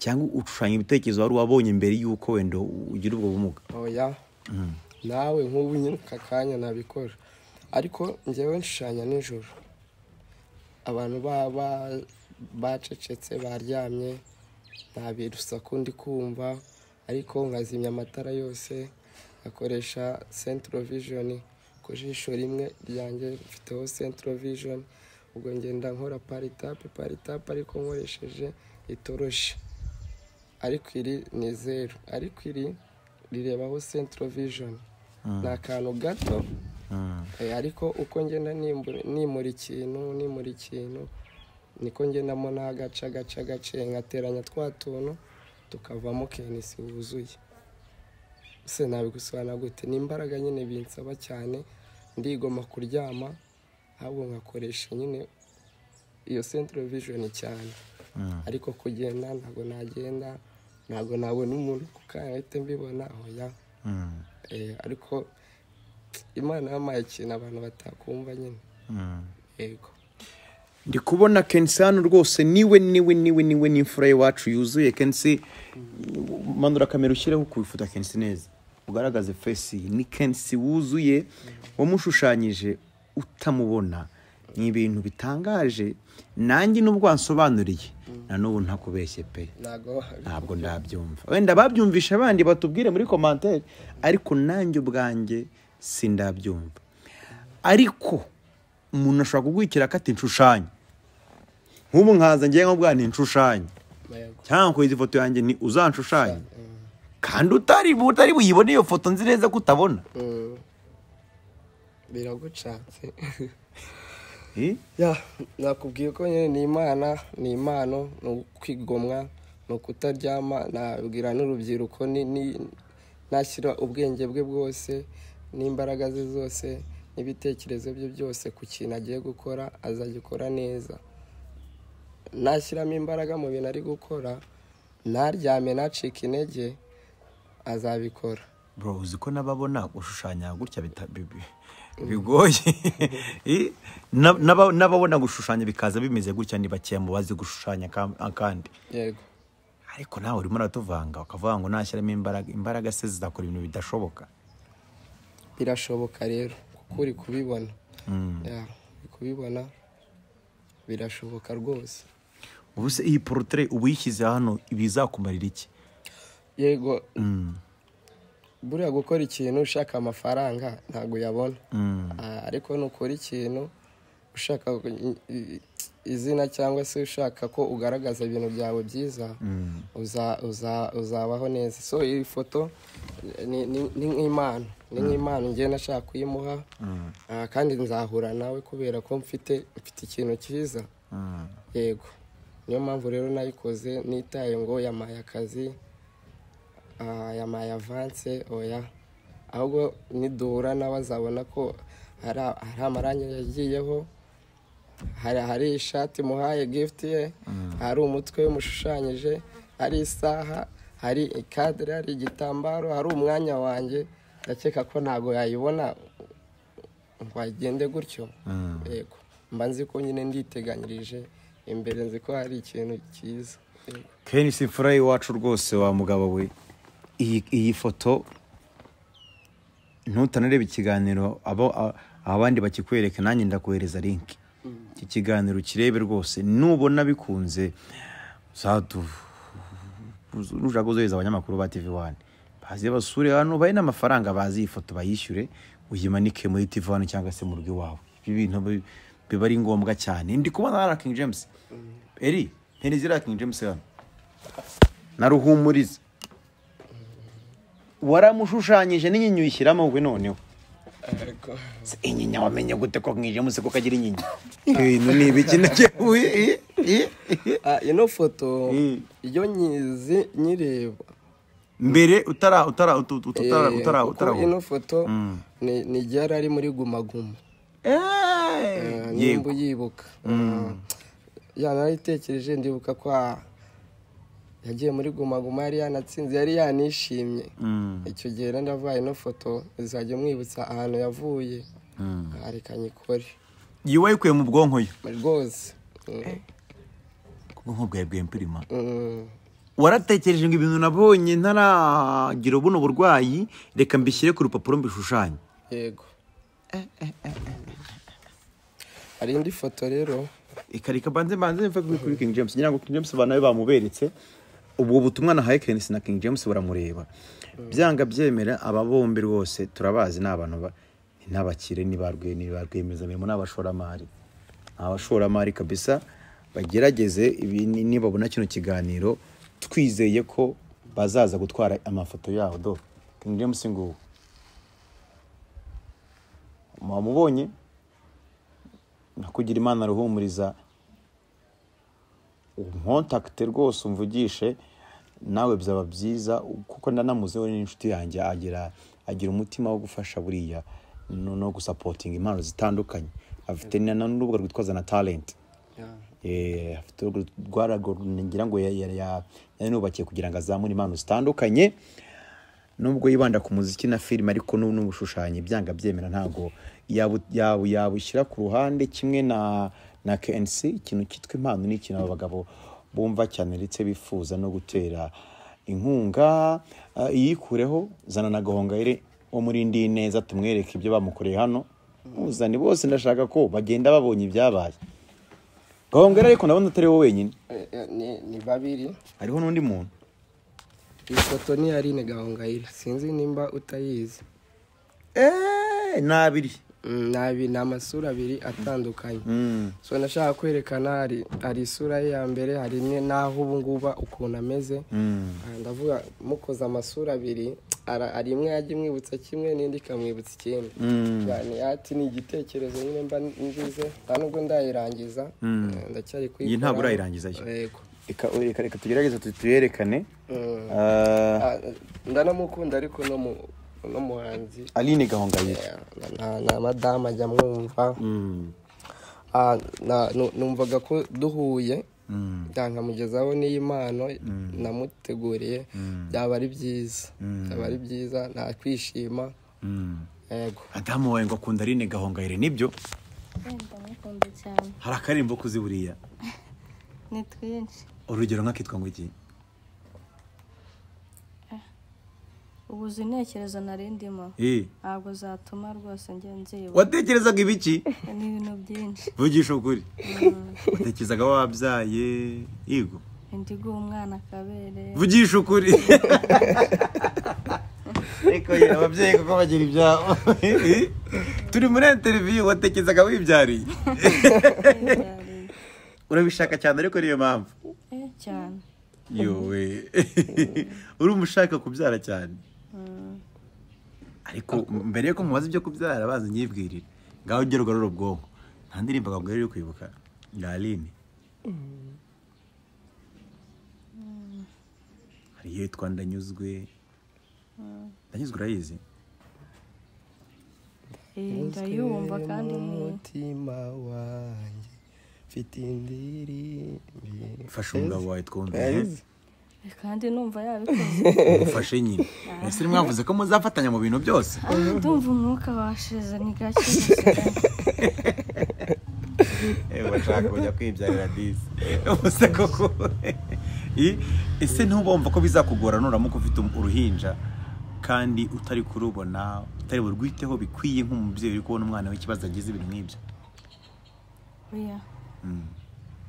cyangwa ushushanya ibitekerezo wari wabonye mbere y'uko wenda ugira ubwo bumuga oya nawe nk'ubu nyine aka kanya nabikora ariko njyewe nshushanya nijoro abantu baba bacecetse baryamye nta birusaku ndi kumva ariko nkazimya amatara yose nkakoresha centro vision ku jisho rimwe ryanjye mfiteho centro vision ubwo ngenda nkora paritape paritape ariko nkoresheje itoroshi ariko iri ni zeru ariko iri rirebaho centro vision ni akantu gato Eh, ariko uko ngenda nimbu- nimura ikintu nimura ikintu niko ngendamo n'agace agace agace ngateranya twa tuntu tukavamo kenisi wuzuye se nabigusobanura gute ni imbaraga nyine binsaba cyane ndigoma kuryama ahubwo nkakoresha nyine iyo centro vision cyane ariko kugenda ntabwo nagenda ntabwo nabona umuntu ku kanya ahita mbibona oya Mm. Eh, ariko imana yampaye ikintu abantu batakumva nyine Mm. yego ndi kubona kensano rwose niwe niwe niwe niwe ni imfura y'iwacu yuzuye kensi manura kamera ushyireho ku ifoto ya kensi neza ugaragaze fesi ni kensi wuzuye wamushushanyije utamubona ni ibintu bitangaje nanjye nubwo wansobanuriye na n'ubu ntakubeshye pe ntabwo ntabwo ndabyumva wenda babyumvisha abandi batubwire muri komantere ariko nanjye ubwanjye sindabyumva ariko umuntu ashobora kugwikira akati inshushanya nk'ubu nkaza ngewe nk'ubwa ni inshushanya yego cyangwa kuri izi foto yanjye ni uzanshushanyi kandi utari utari buyibone iyo foto nzi neza ko utabona Mm. biragucatse Eh? ya nakubwiye ko nyine ni imana ni impano ni ukwigomwa ni ukutaryama nabwira n'urubyiruko ni- ni- nashyira ubwenge bwe bwose n'imbaraga ze zose n'ibitekerezo bye byose ku kintu agiye gukora azagikora neza nashyiramo imbaraga mu bintu ari gukora ntaryame nacike intege azabikora bro uzi ko n'ababona gushushanya gutya bita- bi- bi- bigoye Eh? Na- n'aba- n'ababona gushushanya bikaza bimeze gutya ni bakeya mu bazi gushushanya kam- akandi yego ariko nawe urimo uratuvanga ukavuga ngo nashyiramo imbaraga imbaraga se zizakora ibintu bidashoboka birashoboka rero kuko uri kubibona Ya, uri kubibona birashoboka rwose ubu se iyi porotire ubu uyishyize hano ibizakumarira iki yego buriya gukora ikintu ushaka amafaranga ntabwo uyabona Ah, ariko nukora ikintu ushaka i- i- izina cyangwa se ushaka ko ugaragaza ibintu byawe byiza uza- uza- uzabaho neza so iyi foto ni ni- ni nk'impano ni nk'impano ngiye nashaka kuyimuha Ah, kandi nzahura nawe kubera ko mfite mfite ikintu cyiza yego niyo mpamvu rero nayikoze nitaye ngo yamaye akazi Ah, yamaye avanse oya ahubwo niduhura nawe azabona ko hari a- hari amarangi yagiyeho hari hari ishati muhaye gifuti ye hari umutwe we mushushanyije hari isaha hari ikadere hari igitambaro hari umwanya wanjye ndakeka ko ntabwo yayibona ngo agende gutyo yego mba nzi ko nyine nditeganyirije imbere nzi ko hari ikintu cyiza Yego. keni si imfura y'iwacu rwose wa mugabo we iyi iyi foto ntutanareba ikiganiro abo a- abandi bakikwereka nanjye ndakohereza linki iki kiganiro kirebe rwose nubona bikunze uzadu nushaka kuzohereza abanyamakuru ba tv wani baze basure hano bahe n'amafaranga bazi iyi foto bayishyure uyimanike muri tv wani cyangwa se mu rugo iwawe ibi bintu bi- biba ari ngombwa cyane ndi kubona na king james eri ntirizi ra king james hano na ruhumuriza waramushushanyije n'inyinya uyishyiramo we noneho ariko Se inyinya wamenye gute ko mwije muse ko kagira inyinya ibintu ni ibiki nakebuye Ah, ino foto Mm. iyo nyizi nyireba mbere utara utara utu- utu- utara eh, utara kuko utara ino foto ni ni igihe yari ari muri gumaguma Eh, nimba yego uyibuka ya narayitekereje ndibuka ko ah, yagiye muri gumaguma yari yanatsinze yari yanishimye Mm. icyo gihe rero ndavuga ino foto izajya mwibutsa ahantu yavuye Ah, reka nyikore iyi wayikuye mu bwonko yo rwose Mm, ubwonko bwawe bwempirima mm. waratekereje ngo ibintu nabonye ntaragira buno burwayi reka mbishyire ku rupapuro mbishushanye yego hari indi foto rero ikarika banze banze mve kuri kuri King James ngira ngo King James banawe bamuberetse ubwo butumwa na High Kensi na King James baramureba byanga byemera aba bombi rwose turabazi ni abantu ba- ni n'abakire ni ba rwe- ni ba rwiyemezamirimo ni abashoramari Ni abashoramari kabisa bagerageze ibi- ni- nibabona kino kiganiro twizeye ko bazaza gutwara amafoto yabo do King James nguwo mwamubonye nakugira imana aruhumuriza nkontakite rwose umvugishe nawe byaba byiza kuko ndanamuze we n'inshuti yanjye agira agira umutima wo gufasha buriya no no gusapotinga impano zitandukanye afite na- na- n'urubuga rwitwaza na talenti Eh, afite urugo rwarago ngira ngo ya- ya- ya- yanubakiye kugira ngo azamure impano zitandukanye nubwo yibanda ku muziki na filime ariko n'ubu n'ubushushanye byanga byemera ntabwo yabu- yabu- yabushyira ku ruhande kimwe na na KNC ikintu cyitwa impano ni ikintu aba bagabo bumva cyane ndetse bifuza no gutera inkunga eh, iyikureho zana na gahongayire wo muri ndi neza tumwereke ibyo bamukoreye hano muzane bose ndashaka ko bagenda babonye ibyabaye gahongayire ariko ndabona atari wowe wenyine Eh, eh, ni- ni babiri hariho n'undi muntu iyi foto ni iya Aline Gahongayire sinzi nimba utayizi eee ni abiri Mm, ni abi- ni amasura abiri atandukanye Mm. so nashaka kwerekana hari hari isura ye ya mbere hari ni- n'aho ubu ngubu ukuntu ameze Mm. Ah, ndavuga mukoze amasura abiri ara- hari imwe yajya imwibutsa kimwe n'indi ikamwibutsa ikindi Mm. Yani, ati ni igitekerezo nyine mba ngize nta nubwo ndayirangiza eh, ndacyari kuyikora ntabwo urayirangiza yo. yego Reka- reka reka tugerageze tu- tuyerekane Mm. Ah, Ah, ndanamukunda ariko no mu no muhanzi aline gahongayire eh, na- na madamu ajya amwumva Mm. Ah, na- nu- numvaga ko duhuye Mm. ndankamugezaho n'impano namuteguriye byaba ari byiza byaba ari byiza nta kwishima Mm. yego adamu wawe ngo akunda aline gahongayire nibyo wenda mukunda cyane hari akarimbo kuzi buriya ni twinshi urugero nk'akitwa ngo iki ubu uzi intekerezo nari ndimo Eh, ntabwo zatuma rwose njya nziba watekerezaga ibiki ni ibintu byinshi vugisha ukuri watekerezaga wabyaye yego indi guha umwana akabere vugisha ukuri ariko yera ababyeyi kuko bagira ibyabo turi muri interiviyu watekerezaga wibyariye urabishaka cyane ariko niyo mpamvu eh cyane yowe uri umushaka kubyara cyane ariko mbere yuko mubaza ibyo kubyara baza nyibwirire ngaho ugera ugarura ubwonko nta ndirimbo akabwira uri kwibuka ya aline hari iyo yitwa ndanyuzwe ndanyuzwe urayizi Eh, ndayumva kandi ni umutima wanjye mfite indirimbi fasha umugabo wawe twumve Urayizi? eh, kandi numva yabikoze umufashe nyine ese mwavuze ko muzafatanya mu bintu byose Ah, ndumva umwuka washize ni gake gusigaye. Ewe bashaka kujya kwibyarira disi ubuse koko I- ese ntubumva ko bizakugora nuramuka ufite uruhinja kandi utari kurubona utari burwiteho bikwiye nk'umubyeyi uri kubona umwana w'ikibazo agize ibintu nk'ibyo oya Mm,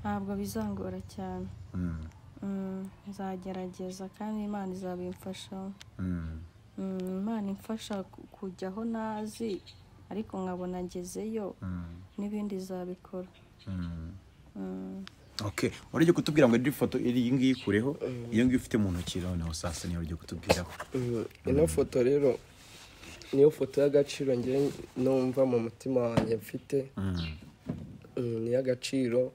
ntabwo bizangora cyane mm, Mm, nzagerageza kandi imana izabimfashamo mm. Mm, imana imfasha ku- kujya aho ntazi ariko nkabona ngezeyo n'ibindi izabikora Mm. Okay, wari ugiye kutubwira ngo iri foto iri iyi ngiyi ikureho iyo ngiyi ufite mu ntoki noneho saa sita niyo ugiye kutubwiraho Mm, ino foto rero niyo foto y'agaciro njye numva mu mutima wanjye mfite Mm, Mm, ni iy'agaciro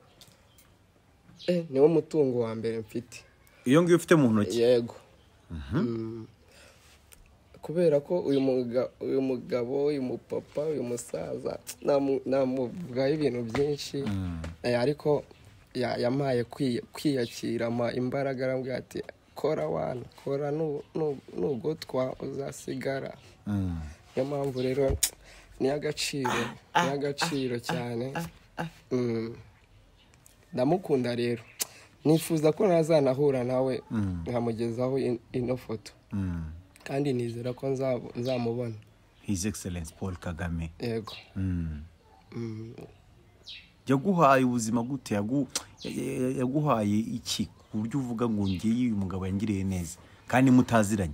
eh, niwo mutungo wa mbere mfite iyo ngiyi ufite mu ntoki yego Mm. kubera ko uyu muga- uyu mugabo uyu mupapa uyu musaza namu- namuvugaho ibintu byinshi Eh, ariko ya- yampaye kwi- kwiyakira ampa imbaraga arambwira ati kora wana kora nu- nu- nugotwa uzasigara Mm. niyo mpamvu rero ni agaciro ni agaciro cyane Mm. ndamukunda rero nifuza ko nazanahura nawe nkamugezaho in- ino foto Mm. kandi nizera ko nzabo- nzamubona His Excellence Paul Kagame yego Mm. Mm. yaguhaye ubuzima gute Yagu- ya- yaguhaye iki ku buryo uvuga ngo ngiye uyu mugabo yangiriye neza kandi mutaziranye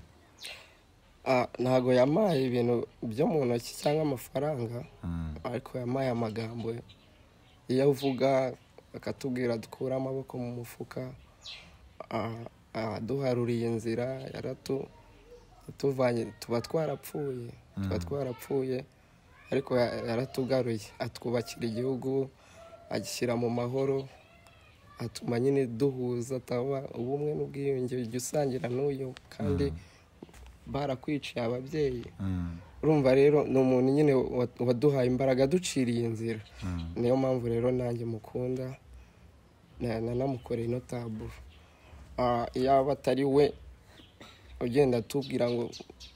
Ah, ntago yampaye ibintu byo mu ntoki cyangwa amafaranga Mm. ariko yampaye amagambo iyo avuga akatubwira dukure amaboko mu mufuka ah, aduharuriye inzira yaratu yatuvanye tuba twarapfuye tuba twarapfuye ariko ya- yaratugaruye atwubakira igihugu agishyira mu mahoro atuma nyine duhuza ataba ubumwe n'ubwiyunge ujya usangira n'uyu kandi barakwiciye ababyeyi Mm. urumva rero ni umuntu nyine wa- waduhaye imbaraga aduciriye inzira niyo mpamvu rero nanjye mukunda na- nanamukoreye ino taburo Ah, iyaba atari we ugenda atubwira ngo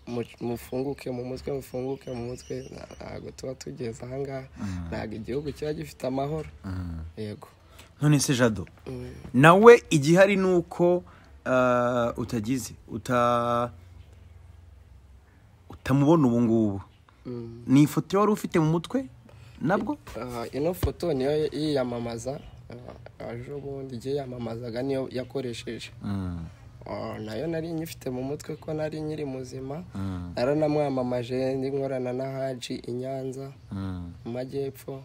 mu- mufunguke mu mutwe mufunguke mu mutwe ntabwo tuba tugeze ahangaha ntabwo igihugu kiba gifite amahoro yego none se jado nawe igihari ni uko ah, utagize uta utamubona ubu ngubu ni ifoto wari ufite mu mutwe nabwo Aha, ino foto niyo yiyamamaza ah, ejo bundi igihe yiyamamazaga niyo yakoresheje Ah, nayo nari nyifite mu mutwe ko nari nyiri muzima naranamwamamaje ndi nkorana na haji i nyanza mu majyepfo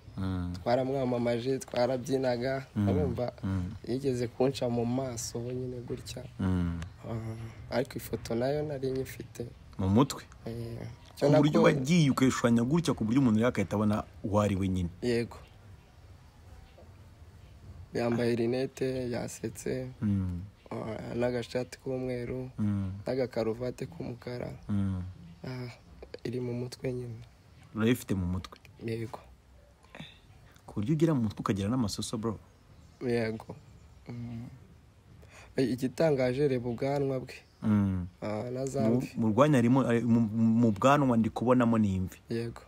twaramwamamaje twarabyinaga urumva yigeze kunca mu maso nyine gutya Ah, ariko ifoto nayo nari nyifite mu mutwe Eh, icyo ku buryo nako- wagiye ukayishushanya gutya ku buryo umuntu yakahita abona uwo ari we nyine yego yambaye rinete yasetse Mm, ah, n'agashati k'umweru mm, n'agakaruvati k'umukara mm. Ah, iri mu mutwe nyine urayifite mu mutwe yego ku buryo ugira mu mutwe ukagira n'amasoso bro yego Mm. igitangaje reba ubwanwa bwe Mm. ah, na za Mu- mvi mu rwanya harimo ari- mu- mu bwanwa ndi kubonamo n'imvi yego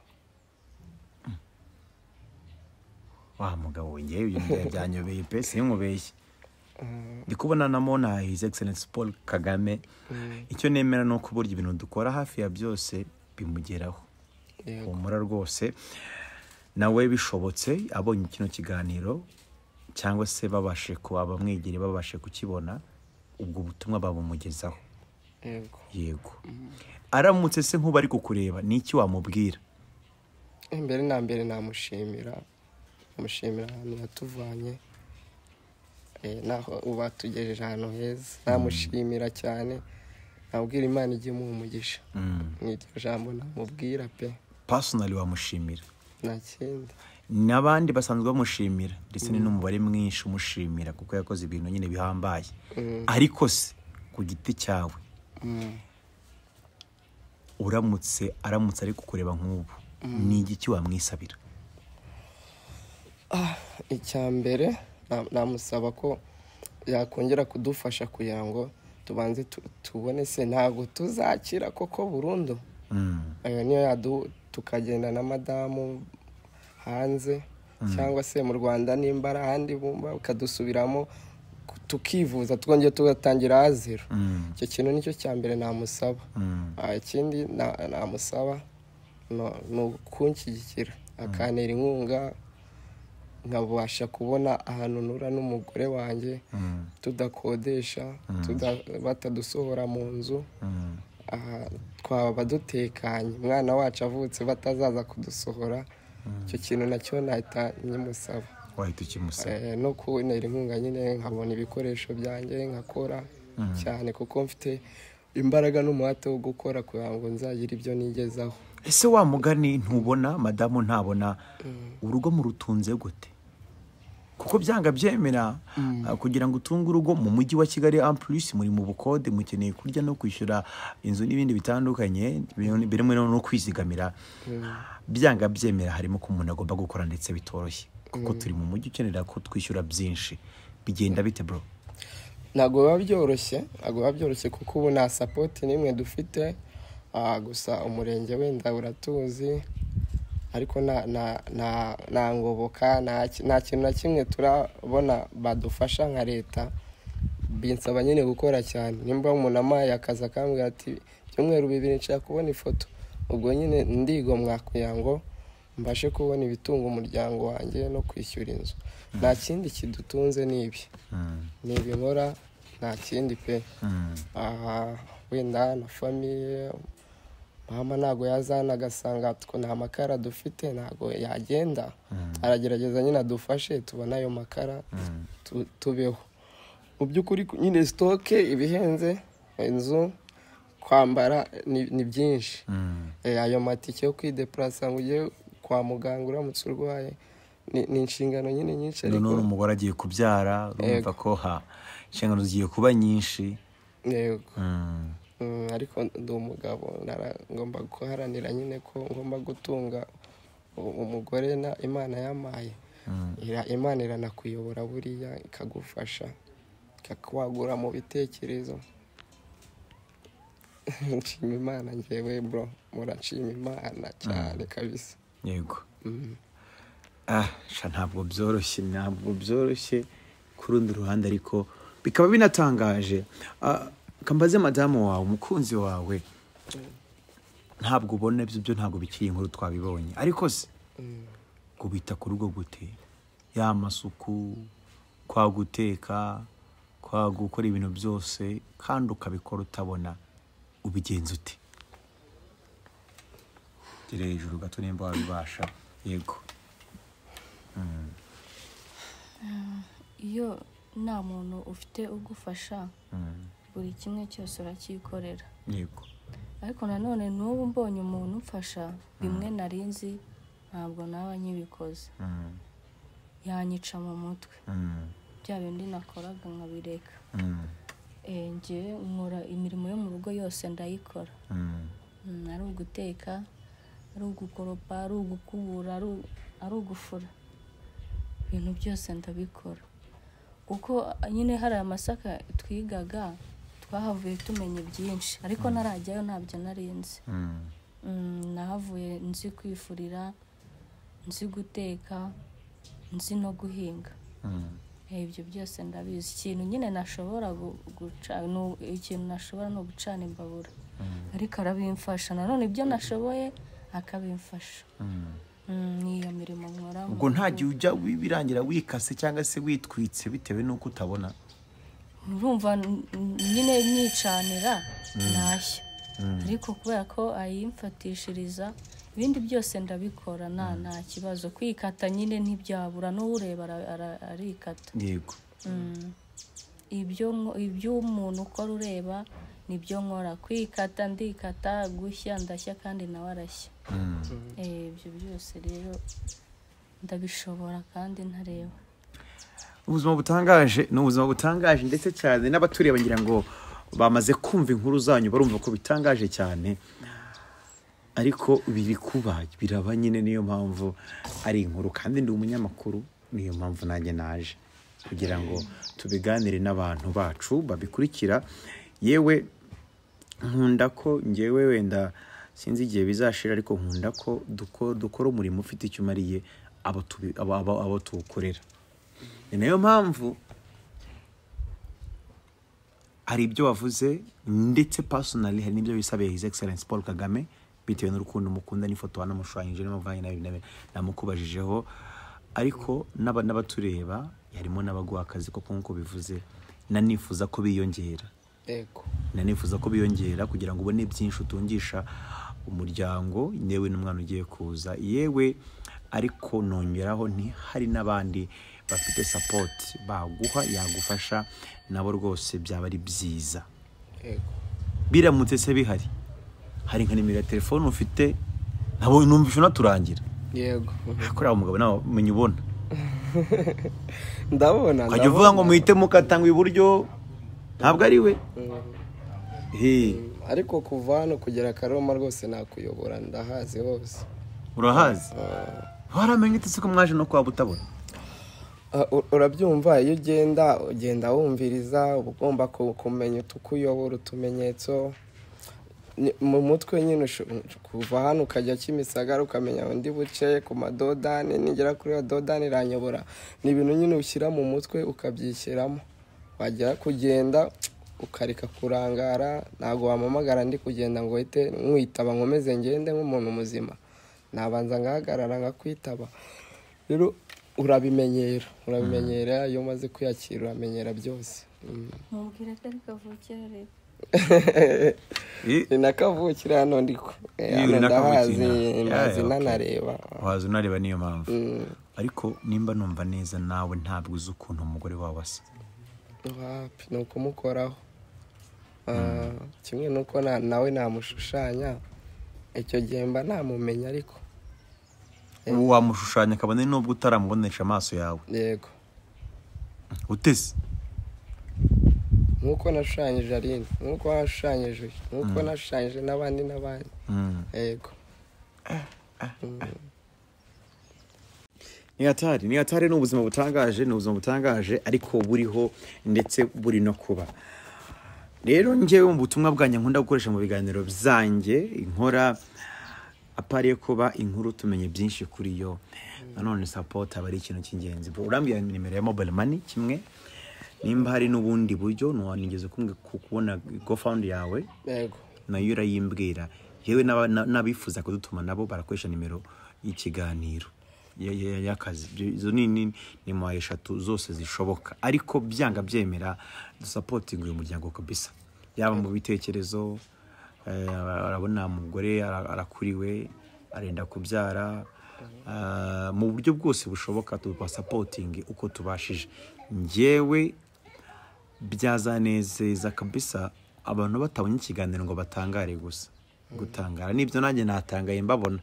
wa mugabo we ngewe ibyo ngiye byanyobeye pe sinkubeshye ndi kubona na mona his excellence paul kagame icyo nemera ni uko burya ibintu dukora hafi ya byose bimugeraho yego humura rwose nawe bishobotse abonye kino kiganiro cyangwa se babashe kuba bamwegereye babashe kukibona ubwo butumwa babumugezaho yego yego aramutse se nk'ubu ari kukureba ni iki wamubwira imbere na mbere namushimira namushimira ahantu yatuvanye eh, naho uba tugejeje ahantu heza namushimira cyane nabwira imana igihe umuha umugisha Mm. ni iryo jambo namubwira pe personally wamushimira nta kindi n'abandi basanzwe bamushimira ndetse ni n'umubare mwinshi umushimira kuko yakoze ibintu nyine bihambaye Mm. ariko se ku giti cyawe Mm. uramutse aramutse ari kukureba nk'ubu ni igiki wamwisabira icya mbere na- namusaba ko yakongera kudufasha kugira ngo tubanze tu- tubone se ntabwo tuzakira koko burundu Mm. ayo niyo yadu tukagenda na madamu hanze cyangwa se mu rwanda nimba ari ahandi bumva ukadusubiramo ku- tukivuza twongeye tugatangira aha zero Mm. icyo kintu nicyo cya mbere namusaba Mm. Ah, ikindi na- namusaba no- ni ukunshyigikira akantera inkunga nkabasha kubona ahantu nura n'umugore wanjye Mm. tudakodesha tuda- batadusohora mu nzu Mm. aha twaba dutekanye umwana wacu avutse batazaza kudusohora icyo kintu nacyo nahita nyimusaba wahita ukimusaba Eh, no kubonera inkunga nyine nkabona ibikoresho byanjye nkakora cyane kuko mfite imbaraga n'umuhate wo gukora kugira ngo nzagire ibyo nigezaho ese wa mugani ntubona madamu ntabona urugo murutunze gute kuko byanga byemera ah, kugira ngo utunge urugo mu mujyi wa kigali ampurisi muri mu bukode mukeneye kurya no kwishyura inzu n'ibindi bitandukanye birimo- birimo no kwizigamira byanga byemera harimo ko umuntu agomba gukora ndetse bitoroshye kuko turi mu mujyi ukenera ko twishyura byinshi bigenda bite bro ntabwo biba byoroshye ntabwo biba byoroshye kuko ubu nta sapoti n'imwe dufite ah, gusa umurenge wenda uratuzi ariko nta- nta- nta- nta ngoboka nta ki- nta kintu na kimwe turabona badufasha nka leta binsaba nyine gukora cyane nimba umuntu amaye akazi akambwira ati ibyumweru bibiri nshaka kubona ifoto ubwo nyine ndigomwa kugira ngo mbashe kubona ibitunga umuryango wanjye no kwishyura inzu nta kindi kidutunze ni ibi ni ibimora nta kindi pe aha wenda na famiye mama ntabwo yazana agasanga two nta makara dufite ntabwo yagenda aragerageza nyine adufashe tubone ayo makara tu- tubeho mu by'ukuri ku- nyine sitoke ibihenze inzu kwambara ni ni byinshi Eh, ayo matike yo kwidepurasa ngo ujye kwa muganga uramutse urwaye ni- ni inshingano nyine nyinshi ariko none umugore agiye kubyara urumva ko ha inshingano zigiye kuba nyinshi yego Mm. Mm, ariko ndi umugabo nara- ngomba guharanira nyine ko ngomba gutunga u- umugore na imana yamaye Ira- imana iranakuyobora buriya ikagufasha ikakwagura mu bitekerezo nshima imana ngewe bro murashima imana cyane kabisa yego ah sha ntabwo byoroshye ntabwo byoroshye ku rundi ruhande ariko bikaba binatangaje Ah, kambaze madamu wawe umukunzi wawe ntabwo ubona ibyo byo ntabwo bikiri inkuru twabibonye ariko se kubita ku rugo gute ya masuku kwa guteka kwa gukora ibintu byose kandi ukabikora utabona ubigenza ute gere hejuru gato nimba wabibasha yego iyo nta muntu ufite ugufasha buri kimwe cyose uracyikorera yego ariko nanone n'ubu mbonye umuntu umfasha bimwe nari nzi ntabwo naba nyibikoze Mm, yanyica mu mutwe mm, bya bindi nakoraga nkabireka mm, Eh, njyewe nkora imirimo yo mu rugo yose ndayikora mm, Mm, ari uguteka ari ugukoropa ari ugukubura ari u- ari ugufura ibintu byose ndabikora kuko nyine hari amasaka twigaga twahavuye tumenya byinshi ariko ntarajyayo ntabyo narinzi mm, Mm, nahavuye nzi kwifurira nzi guteka nzi no guhinga mm, Eh, ibyo byose ndabizi ikintu nyine nashobora gu- guca ni u- ikintu nashobora ni ugucana imbabura ariko arabimfasha nanone ibyo nashoboye akabimfasha mm. Mm, ni iyo mirimo nkora mu ubwo nta rugo. gihe ujya birangira wikase cyangwa se witwitse bitewe n'uko utabona urumva n- n- nyine mwicanira ntashya ariko kubera ko ayimfatishiriza ibindi byose ndabikora nta nta kibazo kwikata nyine ntibyabura n'ureba ara- ara- arikata yego Mm. ibyo nko- iby'umuntu ukora ureba nibyo nkora kwikata ndikata gushya ndashya kandi nawe arashya Mm. Eh, ibyo byose rero ndabishobora kandi ntareba ubuzima butangaje ni ubuzima butangaje ndetse cyane n'abatureba ngira ngo bamaze kumva inkuru zanyu barumva ko bitangaje cyane ariko biri kuba biraba nyine niyo mpamvu ari inkuru kandi ndi umunyamakuru niyo mpamvu nanjye naje kugira ngo tubiganire n'abantu bacu babikurikira yewe nkunda ko ngewe wenda sinzi igihe bizashira ariko nkunda ko duko- dukora umurimo ufite icyo umariye abo tubi- abo- abo abo tuwukorera ni nayo mpamvu hari ibyo wavuze ndetse personally hari n'ibyo bisabeye his excellence paul kagame bitewe n'urukundo mukunda n'ifoto wanamushushanyije n'amavanye nabi nabi namukubajijeho ariko n'aba- n'abatureba harimo n'abaguha akazi koko nk'uko bivuze nanifuza ko biyongera yego nanifuza ko biyongera kugira ngo ubone byinshi utungisha umuryango yewe n'umwana ugiye kuza yewe ariko nongeraho nti hari n'abandi bafite sapoti baguha yagufasha nabo rwose byaba ari byiza yego biramutse se bihari hari nka nimero ya telefone ufite ntabwo numvisha unaturangira yego kuri aho mugabo nawe umenya ubona ndabona ukajya uvuga ngo muhite mukatanga iburyo ntabwo ari we Hey, ariko kuva hano kugera karoma rwose nakuyobora ndahazi hose urahazi waramenye utese ko mwaje no kwaba utabona Ah, u- urabyumva iyo ugenda ugenda wumviriza uba ugomba ku- kumenya utukuyobora utumenyetso Ni- mu mutwe nyine usho- kuva hano ukajya kimisagara ukamenya undi buce ku madodani nigera kuri iyo dodani iranyobora ni ibintu nyine ushyira mu mutwe ukabyishyiramo wagera kugenda ukareka kurangara ntabwo wampamagara ndi kugenda ngo uhite nkwitaba nkomeze ngende nk'umuntu muzima nabanza ngahagarara ngakwitaba rero urabimenyera urabimenyera iyo umaze kwiyakira uramenyera byose Mm. mubwira ko ari kavukire rero Eh, ni na kavukire hano ndiko Eh, Ni hano na ndahazi kavukire inaha. mazi Yeah, okay. nanareba waza unareba niyo mpamvu Mm. ariko nimba numva neza nawe ntabwo uzi ukuntu umugore wawe asa wapi ni ukumukoraho Ah, kimwe n'uko na- nawe namushushanya icyo gihe mba namumenya ariko ubu wamushushanya kabone nubwo utaramubonesha amaso yawe yego utese nk'uko nashushanyije aline nk'uko washushanyije uyu, nk'uko nashushanyije n'abandi n'abandi Mm. yego ni hatari ni hatari ni ubuzima butangaje ni ubuzima butangaje ariko buriho ndetse buri no kuba rero ngewe mu butumwa bwanjye nkunda gukoresha mu biganiro byanjye inkora apariye kuba inkuru tumenye byinshi kuri yo nanone sapoti aba ari ikintu cy'ingenzi urambwira nimero ya mobayiro mani kimwe nimba hari n'ubundi buryo ntiwanigeze kubona gofawundi yawe yego nayo urayimbwira yewe n'aba- na- n'abifuza kudutuma nabo barakoresha nimero y'ikiganiro ya- ya- y'akazi Ibyo- izo ni ni- ni mwaye eshatu zose zishoboka ariko byanga byemera dusapotinga uyu muryango kabisa yaba mu bitekerezo eh, arabona umugore ara- arakuriwe arenda kubyara ah, mu buryo bwose bushoboka tubasapotinge uko tubashije njyewe byazanezeza kabisa abantu batabonye ikiganiro ngo batangare gusa gutangara nibyo nanjye natangaye mbabona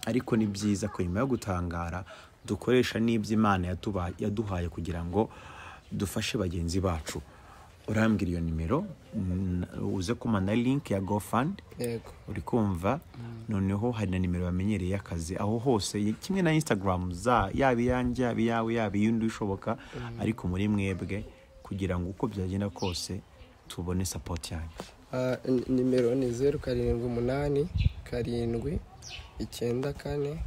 ariko ni byiza ko nyuma yo gutangara dukoresha n'ibyo imana yatuba- yaduhaye kugira ngo dufashe bagenzi bacu urambwira iyo nimero n- uze kumana linki ya gofandi yego uri kumva noneho hari na nimero bamenyereye y'akazi aho hose ye- kimwe na instagram za yaba iyanjye yaba iyawe yaba iy'undi ushoboka ariko muri mwebwe kugira ngo uko byagenda kose tubone sapoti yanyu Ah, ni- nimero ni zeru karindwi umunani karindwi icyenda kane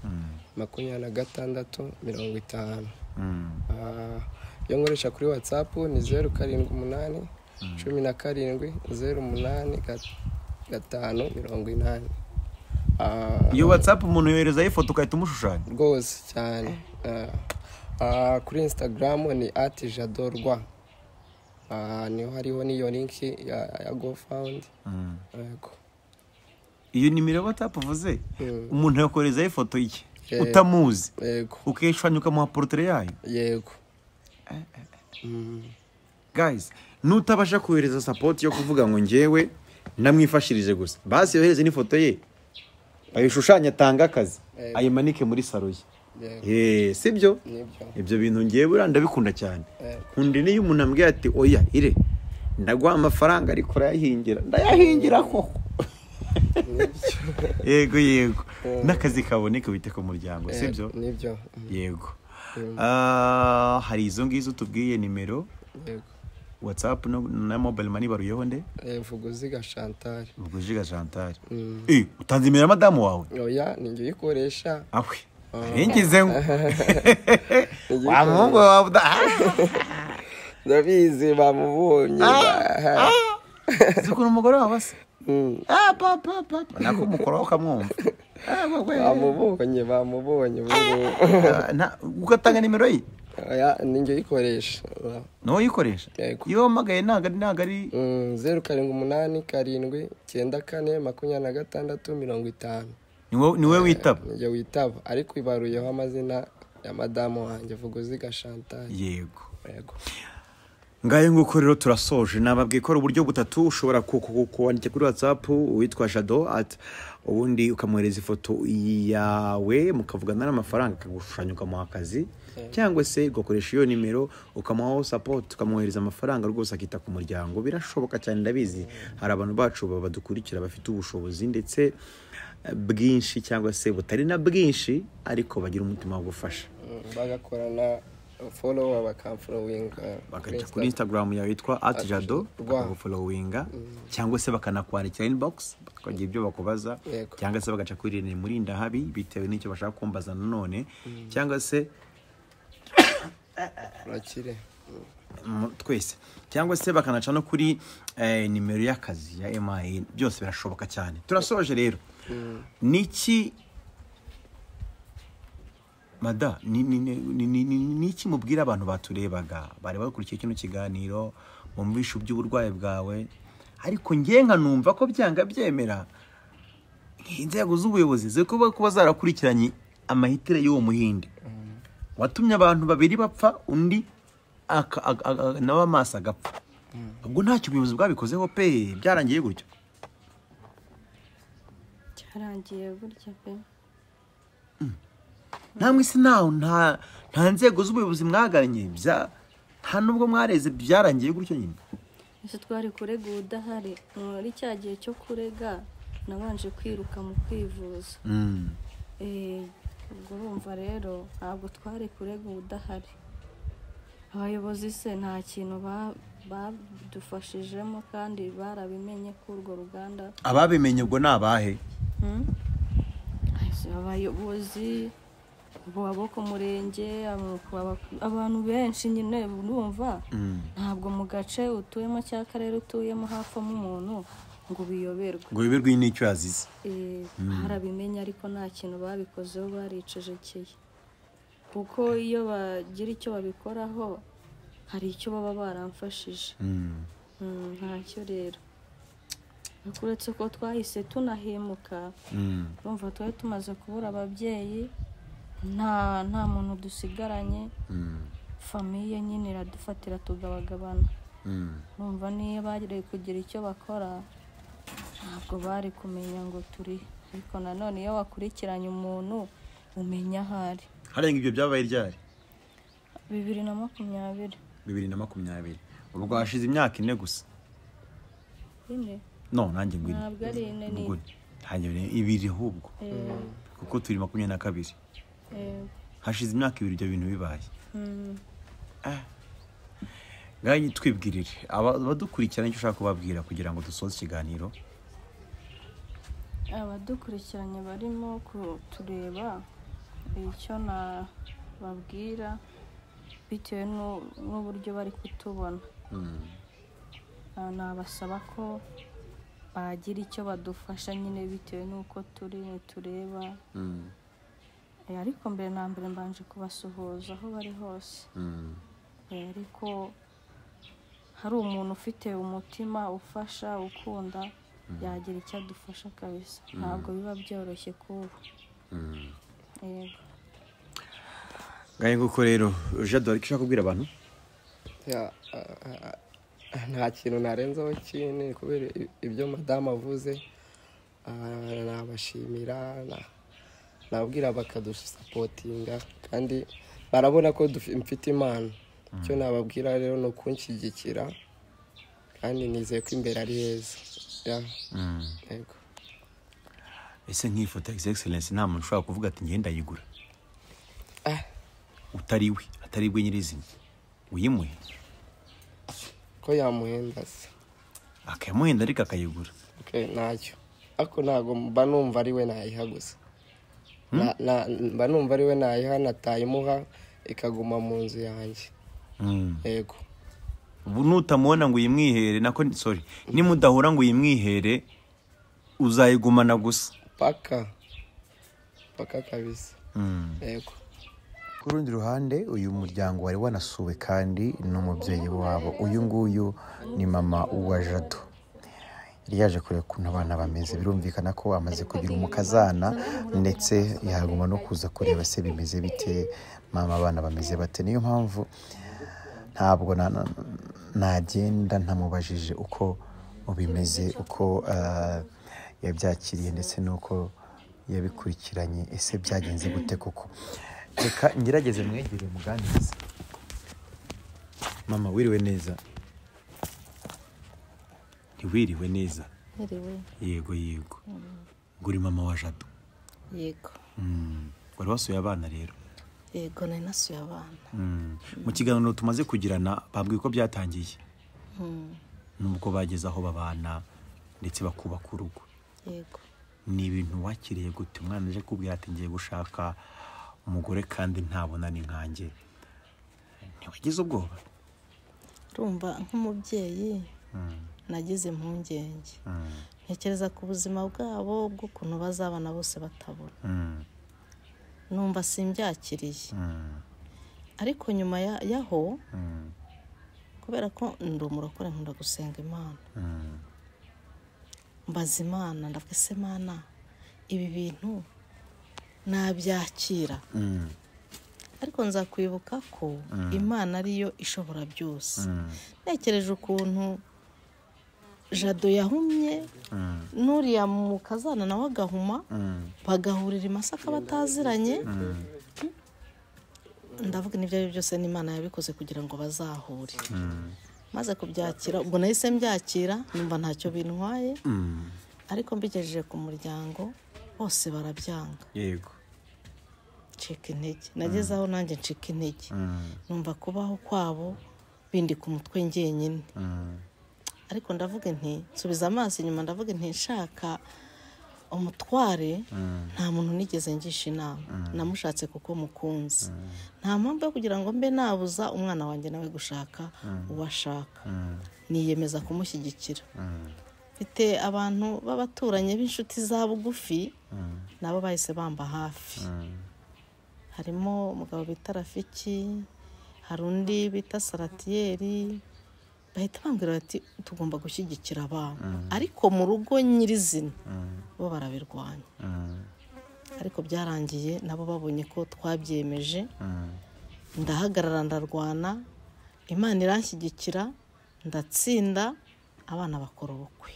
makumyabiri na gatandatu mirongo itanu Ah, iyo nkoresha kuri watsapu ni zeru karindwi umunani cumi na karindwi zeru umunani ga- gatanu mirongo inani Ah, iyo watsapu umuntu yoherezaho ifoto ugahita umushushanya rwose cyane Ah, ah, kuri insitagaramu ni ati jadorwa Ah, niho hariho n'iyo linki ya ya gofawundi yego iyo nimero watsapu uvuze Mm. umuntu yakoherezaho ifoto ye Eh. utamuzi yego ukishushanya ukamuha porotire yayo yego Mm, guys nutabasha kohereza sapoti yo kuvuga ngo njyewe namwifashirije gusa basi yohereze n'ifoto ye ayishushanye atange akazi Yego. ayimanike muri saro ye yego Eh, sibyo nibyo ibyo bintu ngewe buriya ndabikunda cyane Yego. nkunda n'iyo umuntu ambwiye ati oya ire ndaguha amafaranga ariko urayahingira ndayahingira koko yego yego n'akazi kaboneka bite ku muryango sibyo nibyo Mm, yego Ah, hari izo ngizo tubwiye nimero yego watsapu no- na mobayiro mani baruyeho nde Eh, vuguziga shantari Rugujiga Chantal. Mm. Eh, utanze imera madamu wawe? oya ni njye uyikoresha Awe. Ningize ngo. Wa muhungu wawe uda. ndabizi bamubonye Zikuru umugore wawe se. Mm, Ah, pa pa pa. pa. Nako mukoro wakamwumva. Ah, wewe. bamubonye bamubonye ubungubu. Ah, na ugatanga nimero ye. oya ni njye uyikoresha No yikoresha. Yego. Iyo magaye naga naga ari Mm, zeru karindwi umunani karindwi icyenda kane makumyabiri na gatandatu mirongo itanu niwe niwe witaba. ni njye witaba ariko ibaruyeho amazina ya madamu wanjye vuguziga shantari Yego. yego ngayo nguko rero turasoje nababwiye ko ari uburyo butatu ushobora ku- ku- ku- kuwandika kuri whatsapp uwitwa jado at ubundi ukamwohereza ifoto yawe mukavugana n'amafaranga akagushushanya ukamuha akazi cyangwa se ugakoresha iyo nimero ukamuhaho support ukamwohereza amafaranga rwose akita ku muryango birashoboka cyane ndabizi hari abantu bacu ba- badukurikira bafite ubushobozi ndetse eh, bwinshi cyangwa se butari na bwinshi ariko bagira umutima wo gufasha Mm, bagakorana folowa bakamfolowinga bakajya kuri instagram yawe yitwa atjado Rwa. bakagufolowinga cyangwa se bakanakwandikira inbox bakagira ibyo bakubaza Yego. cyangwa se bagaca kuri rene muri ndahabi bitewe n'icyo bashaka kumbaza nanone cyangwa se urakire mu- twese cyangwa se bakanaca no kuri eh, nimero y'akazi ya MIN byose birashoboka cyane turasoje rero niki mada ni- ni- ni- ni- ni- ni- niki mubwira abantu baturebaga bari bakurikiye kino kiganiro bumvisha iby'uburwayi bwawe ariko ngewe nkanumva ko byanga byemera inzego z'ubuyobozi ziri kuba kuba zarakurikiranye amahitire y'uwo muhinde watumye abantu babiri bapfa undi aka- aga- aga- nawe amaso agapfa ubwo ntacyo ubuyobozi bwabikozeho pe byarangiye gutyo cyarangiye burya pe namwe se ntawe nta nta nzego z'ubuyobozi mwaganye bya nta nubwo mwareze byarangiye gutyo nyine ese twari kurega udahari muri cya gihe cyo kurega nabanje kwiruka mu kwivuza Eh, ubwo urumva rero ntabwo twari kurega udahari abayobozi se nta kintu ba- badufashijemo kandi barabimenye ko urwo ruganda ababimenye ubwo ni abahe Hmm? Ese abayobozi abo abo ku murenge abo- aba- abantu benshi nyine urumva ntabwo mu gace utuyemo cyangwa akarere utuyemo hapfamo umuntu ngo ubiyoberwe ngo biberwe n'icyo yazize Eh, barabimenya ariko nta kintu babikozeho baricecekeye kuko iyo bagira icyo babikoraho hari icyo baba baramfashije Mm. Mm, ntacyo rero Ariko uretse ko twahise tunahemuka Mm. urumva twari tumaze kubura ababyeyi nta nta muntu dusigaranye Mm. famiye nyine iradufatira tugabagabana Mm. urumva niyo bari kugira icyo bakora ntabwo bari kumenya ngo turi ariko nanone iyo wakurikiranye umuntu umenya aho ari harenga ibyo byabaye ryari bibiri na makumyabiri bibiri na makumyabiri ubwo hashize imyaka ine gusa ine no nanjye ngo ine Ntabwo ari ine, ni Ubwo ntabwo ari ine, ibiri ahubwo Eh, kuko turi makumyabiri na kabiri eh, hashize imyaka ibiri ibyo bintu bibaye mm, ngahe twibwirire aba- abadukurikirana icyo ushaka kubabwira kugira ngo dusoze ikiganiro abadukurikiranye barimo kutureba icyo nababwira bitewe n'u- n'uburyo bari kutubona Ah, nabasaba ko bagira icyo badufasha nyine bitewe n'uko turi tureba Eh, ariko mbere na mbere mbanje kubasuhuza aho bari hose Eh, ariko hari umuntu ufite umutima ufasha ukunda yagira icyo adufasha kabisa ntabwo biba byoroshye kubu yego ngahe nguko rero jado hari icyo ushaka kubwira abantu Ya, a- a- a- nta kintu narenzaho kindi kubera i- ibyo madamu avuze ah, nabashimira na- nababwira bakadusapotinga kandi barabona ko dufi- mfite impano icyo nababwira rero ni ukunshyigikira kandi nizeye ko imbere ari heza Ya, yego ese nk'iyi foto ya egisegiserensi nta muntu ushobora kuvuga ati ngenda ndayigura Ah, utari we atari bwe nyirizina uyimuhe ko yamuhenda se akamuhenda ariko akayigura Okay, ntacyo ariko ntabwo mba numva ari we nayiha gusa Na- na- mba numva ari we nayiha natayimuha ikaguma mu nzu yanjye Mm. yego ubu nutamubona ngo uyimwihere nako sorry nimudahura ngo uyimwihere uzayigumana gusa paka paka kabisa yego ku rundi ruhande uyu muryango wari wanasuwe kandi n'umubyeyi wabo uyu nguyu ni mama wa jado yari yaje kureba ukuntu abana bameze birumvikana ko amaze kugira umukazana ndetse yaguma no kuza kureba se bimeze bite mama abana bameze bate niyo mpamvu ntabwo na- na- nagenda ntamubajije uko bimeze uko ah, yabyakiriye ndetse n'uko yabikurikiranye ese byagenze gute koko reka ngerageze mwegere muganirize mama wiriwe neza ntiwiriwe neza Niriwe yego yego ngo uri mama wa jado yego Mm. wari wasuye abana rero yego nari nasuye abana Mm. mu kiganiro tumaze kugirana bambwiye ko byatangiye Mm, nubwo bageze aho babana ndetse bakubaka urugo yego ni ibintu wakiriye gute umwana aje kubwira ati ngiye gushaka umugore kandi ntabona ni nkanjye ntiwagize ubwoba urumva nk'umubyeyi Mm. nagize impungenge Mm. ntekereza ku buzima bwabo bw'ukuntu bazabana bose batabona Mm. numva simbyakiriye Mm. ariko nyuma ya- y'aho Mm. kubera ko ndi umurokore nkunda gusenga imana Mm. mbaza imana ndavuga ese mana ibi bintu nabyakira Mm. ariko nzakwibuka ko imana ariyo ishobora byose Mm. ntekereje ukuntu jado yahumye Mm. n'uriya mu kazana nawe agahuma Mm. bagahurira i masaka bataziranye ndavuga n'ibyo ari byo byose n'imana yabikoze kugira ngo bazahure Mm. maze kubyakira ubwo nahise mbyakira numva ntacyo bintwaye Mm. ariko mbigejeje ku muryango bose barabyanga yego ncika intege nageze aho nanjye ncika intege numva kubaho kwabo bindi ku mutwe njyenyine ariko ndavuga nti nsubiza amaso inyuma ndavuga nti nshaka umutware nta muntu nigeze ngisha inama namushatse kuko mukunzi nta mpamvu yo kugira ngo mbe nabuza umwana wanjye nawe gushaka uwo ashaka niyemeza kumushyigikira mfite abantu b'abaturanyi b'inshuti za bugufi nabo bahise bamba hafi harimo umugabo bita rafiki hari undi bita saratiyeri bahita bambwira bati tugomba gushyigikira abana ariko mu rugo nyirizina bo barabirwanya ariko byarangiye nabo babonye ko twabyemeje ndahagarara ndarwana imana iranshyigikira ndatsinda abana bakora ubukwe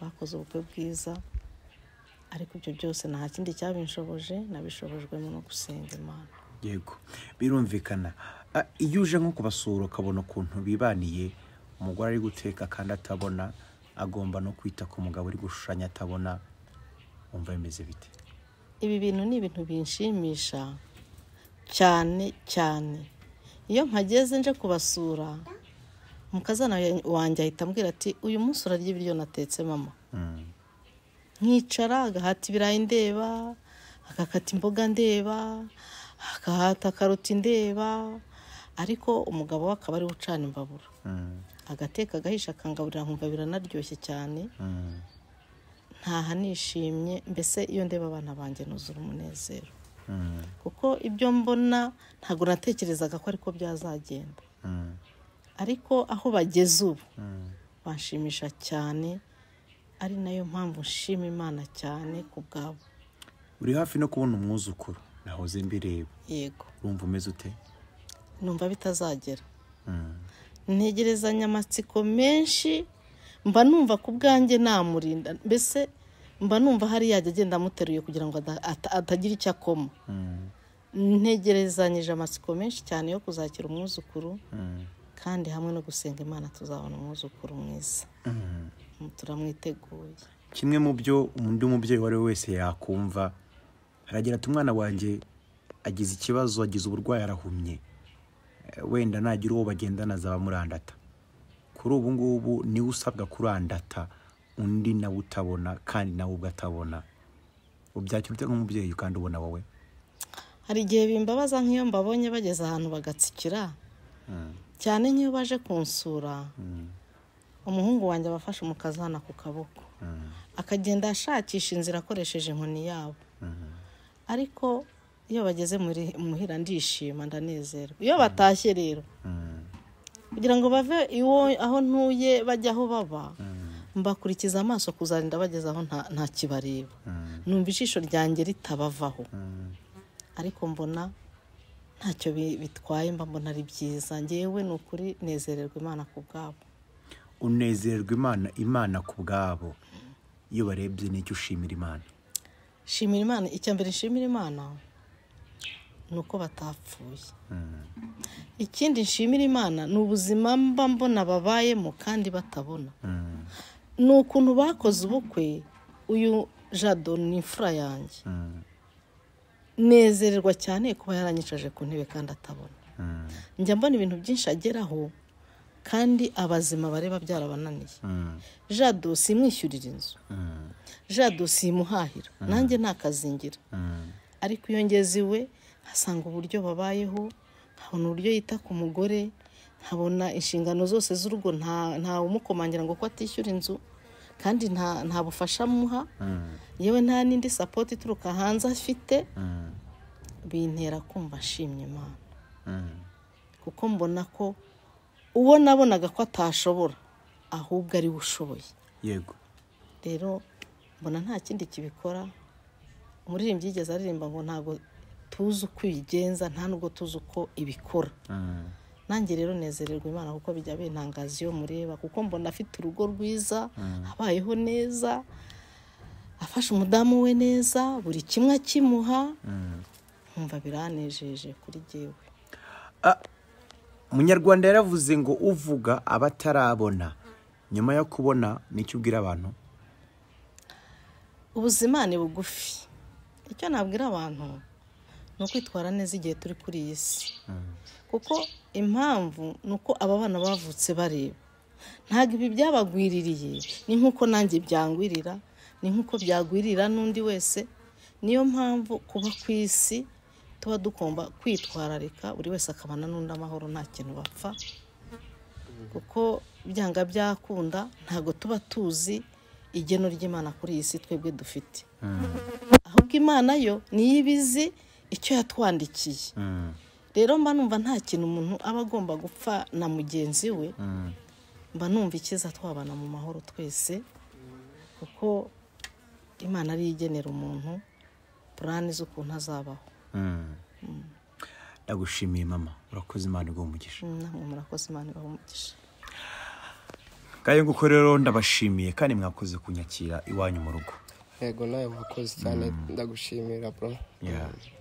bakoze ubukwe bwiza ariko ibyo byose nta kindi cyabinshoboje nabishobojwemo no gusenga imana yego birumvikana Ah, iyo uje nko kubasura ukabona ukuntu bibaniye umugore ari guteka kandi atabona agomba no kwita ku mugabo uri gushushanya atabona wumva bimeze bite ibi bintu ni ibintu binshimisha cyane cyane iyo mpageze nje kubasura umukazana wanjye ahita ambwira ati uyu munsi urarya ibiryo natetse mama Mm, nkicara agahata ibirayi ndeba agakata imboga ndeba agahata karoti ndeba ariko umugabo we akaba ari we ucana imbabura mm, agateka agahisha akangaburira nkumva biranaryoshye cyane mm. ntaha nishimye mbese iyo ndeba abana banjye nuzura umunezero kuko ibyo mbona ntabwo natekerezaga ko ariko byazagenda ariko aho bageze ubu banshimisha cyane ari nayo mpamvu nshima imana cyane ku bwabo uri hafi no kubona umwuzukuru nahoze mbireba yego urumva umeze ute numva bitazagera Mm, ntegerezanya amatsiko menshi mba numva ku bwanjye namurinda mbese mba numva hari yajya agenda amuteruye kugira ngo ada- ata- atagira icyo akoma mm, ntegerezanyije amatsiko menshi cyane yo kuzakira umwuzukuru mm, kandi hamwe no gusenga imana tuzabona umwuzukuru mwiza mm. turamwiteguye kimwe mu byo undi mubyeyi uwo ari we wese yakumva aragira ati umwana wanjye agize ikibazo agize uburwayi arahumye Eh, wenda nagira uwo bagendana azaba amurandata kuri ubu ngubu niwe usabwa kurandata undi nawe utabona kandi nawe ubwo atabona ubyakira ute nk'umubyeyi kandi ubona wowe hari igihe bimbabaza nk'iyo mbabonye bageze ahantu bagatsikira Mm, cyane nk'iyo baje kunsura mm, umuhungu wanjye aba afashe umukazana ku kaboko mm, akagenda ashakisha inzira akoresheje inkoni yabo mm, ariko iyo bageze muri muhira ndishima ndanezerwa iyo batashye rero mm, kugira ngo bave iwo aho ntuye bajya aho baba mm, mbakurikiza amaso kuzarinda bageze aho nta- nta kibareba mm, numva ijisho ryanjye ritabavaho mm, ariko mbona ntacyo bi- bitwaye mba mbona ari byiza ngewe ni ukuri nezererwa imana ku bwabo unezerwa imana imana ku bwabo iyo barebye n'icyo ushimira imana shimira imana icya mbere nshimira imana ni uko batapfuye Mm, ikindi nshimira imana ni ubuzima mba mbona babayemo kandi batabona mm, ni ukuntu bakoze ubukwe uyu jado ni imfura yanjye mm. nezererwa cyane kuba yaranyicaje ku ntebe kandi atabona Mm, njya mbona ibintu byinshi ageraho kandi abazima bareba byarabananiye mm, jado simwishyurira inzu mm, jado simuhahira nanjye nakazingira mm, ariko iyo ngeze iwe nkasanga uburyo babayeho nkabona uburyo yita ku mugore nkabona inshingano zose z'urugo nta ntawe umukomangira ngo ko atishyura inzu kandi nta nta bufasha amuha mm, yewe nta n'indi sapoti ituruka hanze afite mm, bintera kumva ashimye mm, imana kuko mbona ko uwo nabonaga ko atashobora ahubwo ariwe ushoboye yego rero mbona nta kindi kibikora umuririmbyi yigeze aririmba ngo ntabwo tuzi uko ibigenza nta nubwo tuzi uko ibikora Mm, nanjye rero nezererwa imana kuko bijya bintangaza iyo mureba kuko mbona afite urugo rwiza abayeho neza afashe umudamu we neza buri kimwe akimuha nkumva biranejeje kuri jyewe umunyarwanda yaravuze ngo uvuga aba atarabona nyuma yo kubona nicyo ubwira abantu ubuzima ni bugufi icyo nabwira abantu ni ukwitwara neza igihe turi kuri iyi si kuko impamvu ni uko aba bana bavutse bareba ntabwo ibi byabagwiririye ni nk'uko nanjye byangwirira ni nk'uko byagwirira n'undi wese niyo mpamvu kuba ku isi tuba dugomba kwitwararika buri wese akabana n'undi amahoro nta kintu bapfa kuko byanga byakunda ntabwo tuba tuzi igeno ry'imana kuri iyi si twebwe dufite ahubwo imana yo niyo iba izi icyo yatwandikiye rero mba numva nta kintu umuntu aba agomba gupfa na mugenzi we mba numva ikiza twabana mu mahoro twese kuko imana ariyo igenera umuntu purani z'ukuntu azabaho ndagushimiye mama urakoze imana iguha umugisha namwe murakoze imana ibaha umugisha ngayo nguko rero ndabashimiye kandi mwakoze kunyakira iwanyu mu rugo yego nawe wakoze cyane ndagushimira bro Yeah.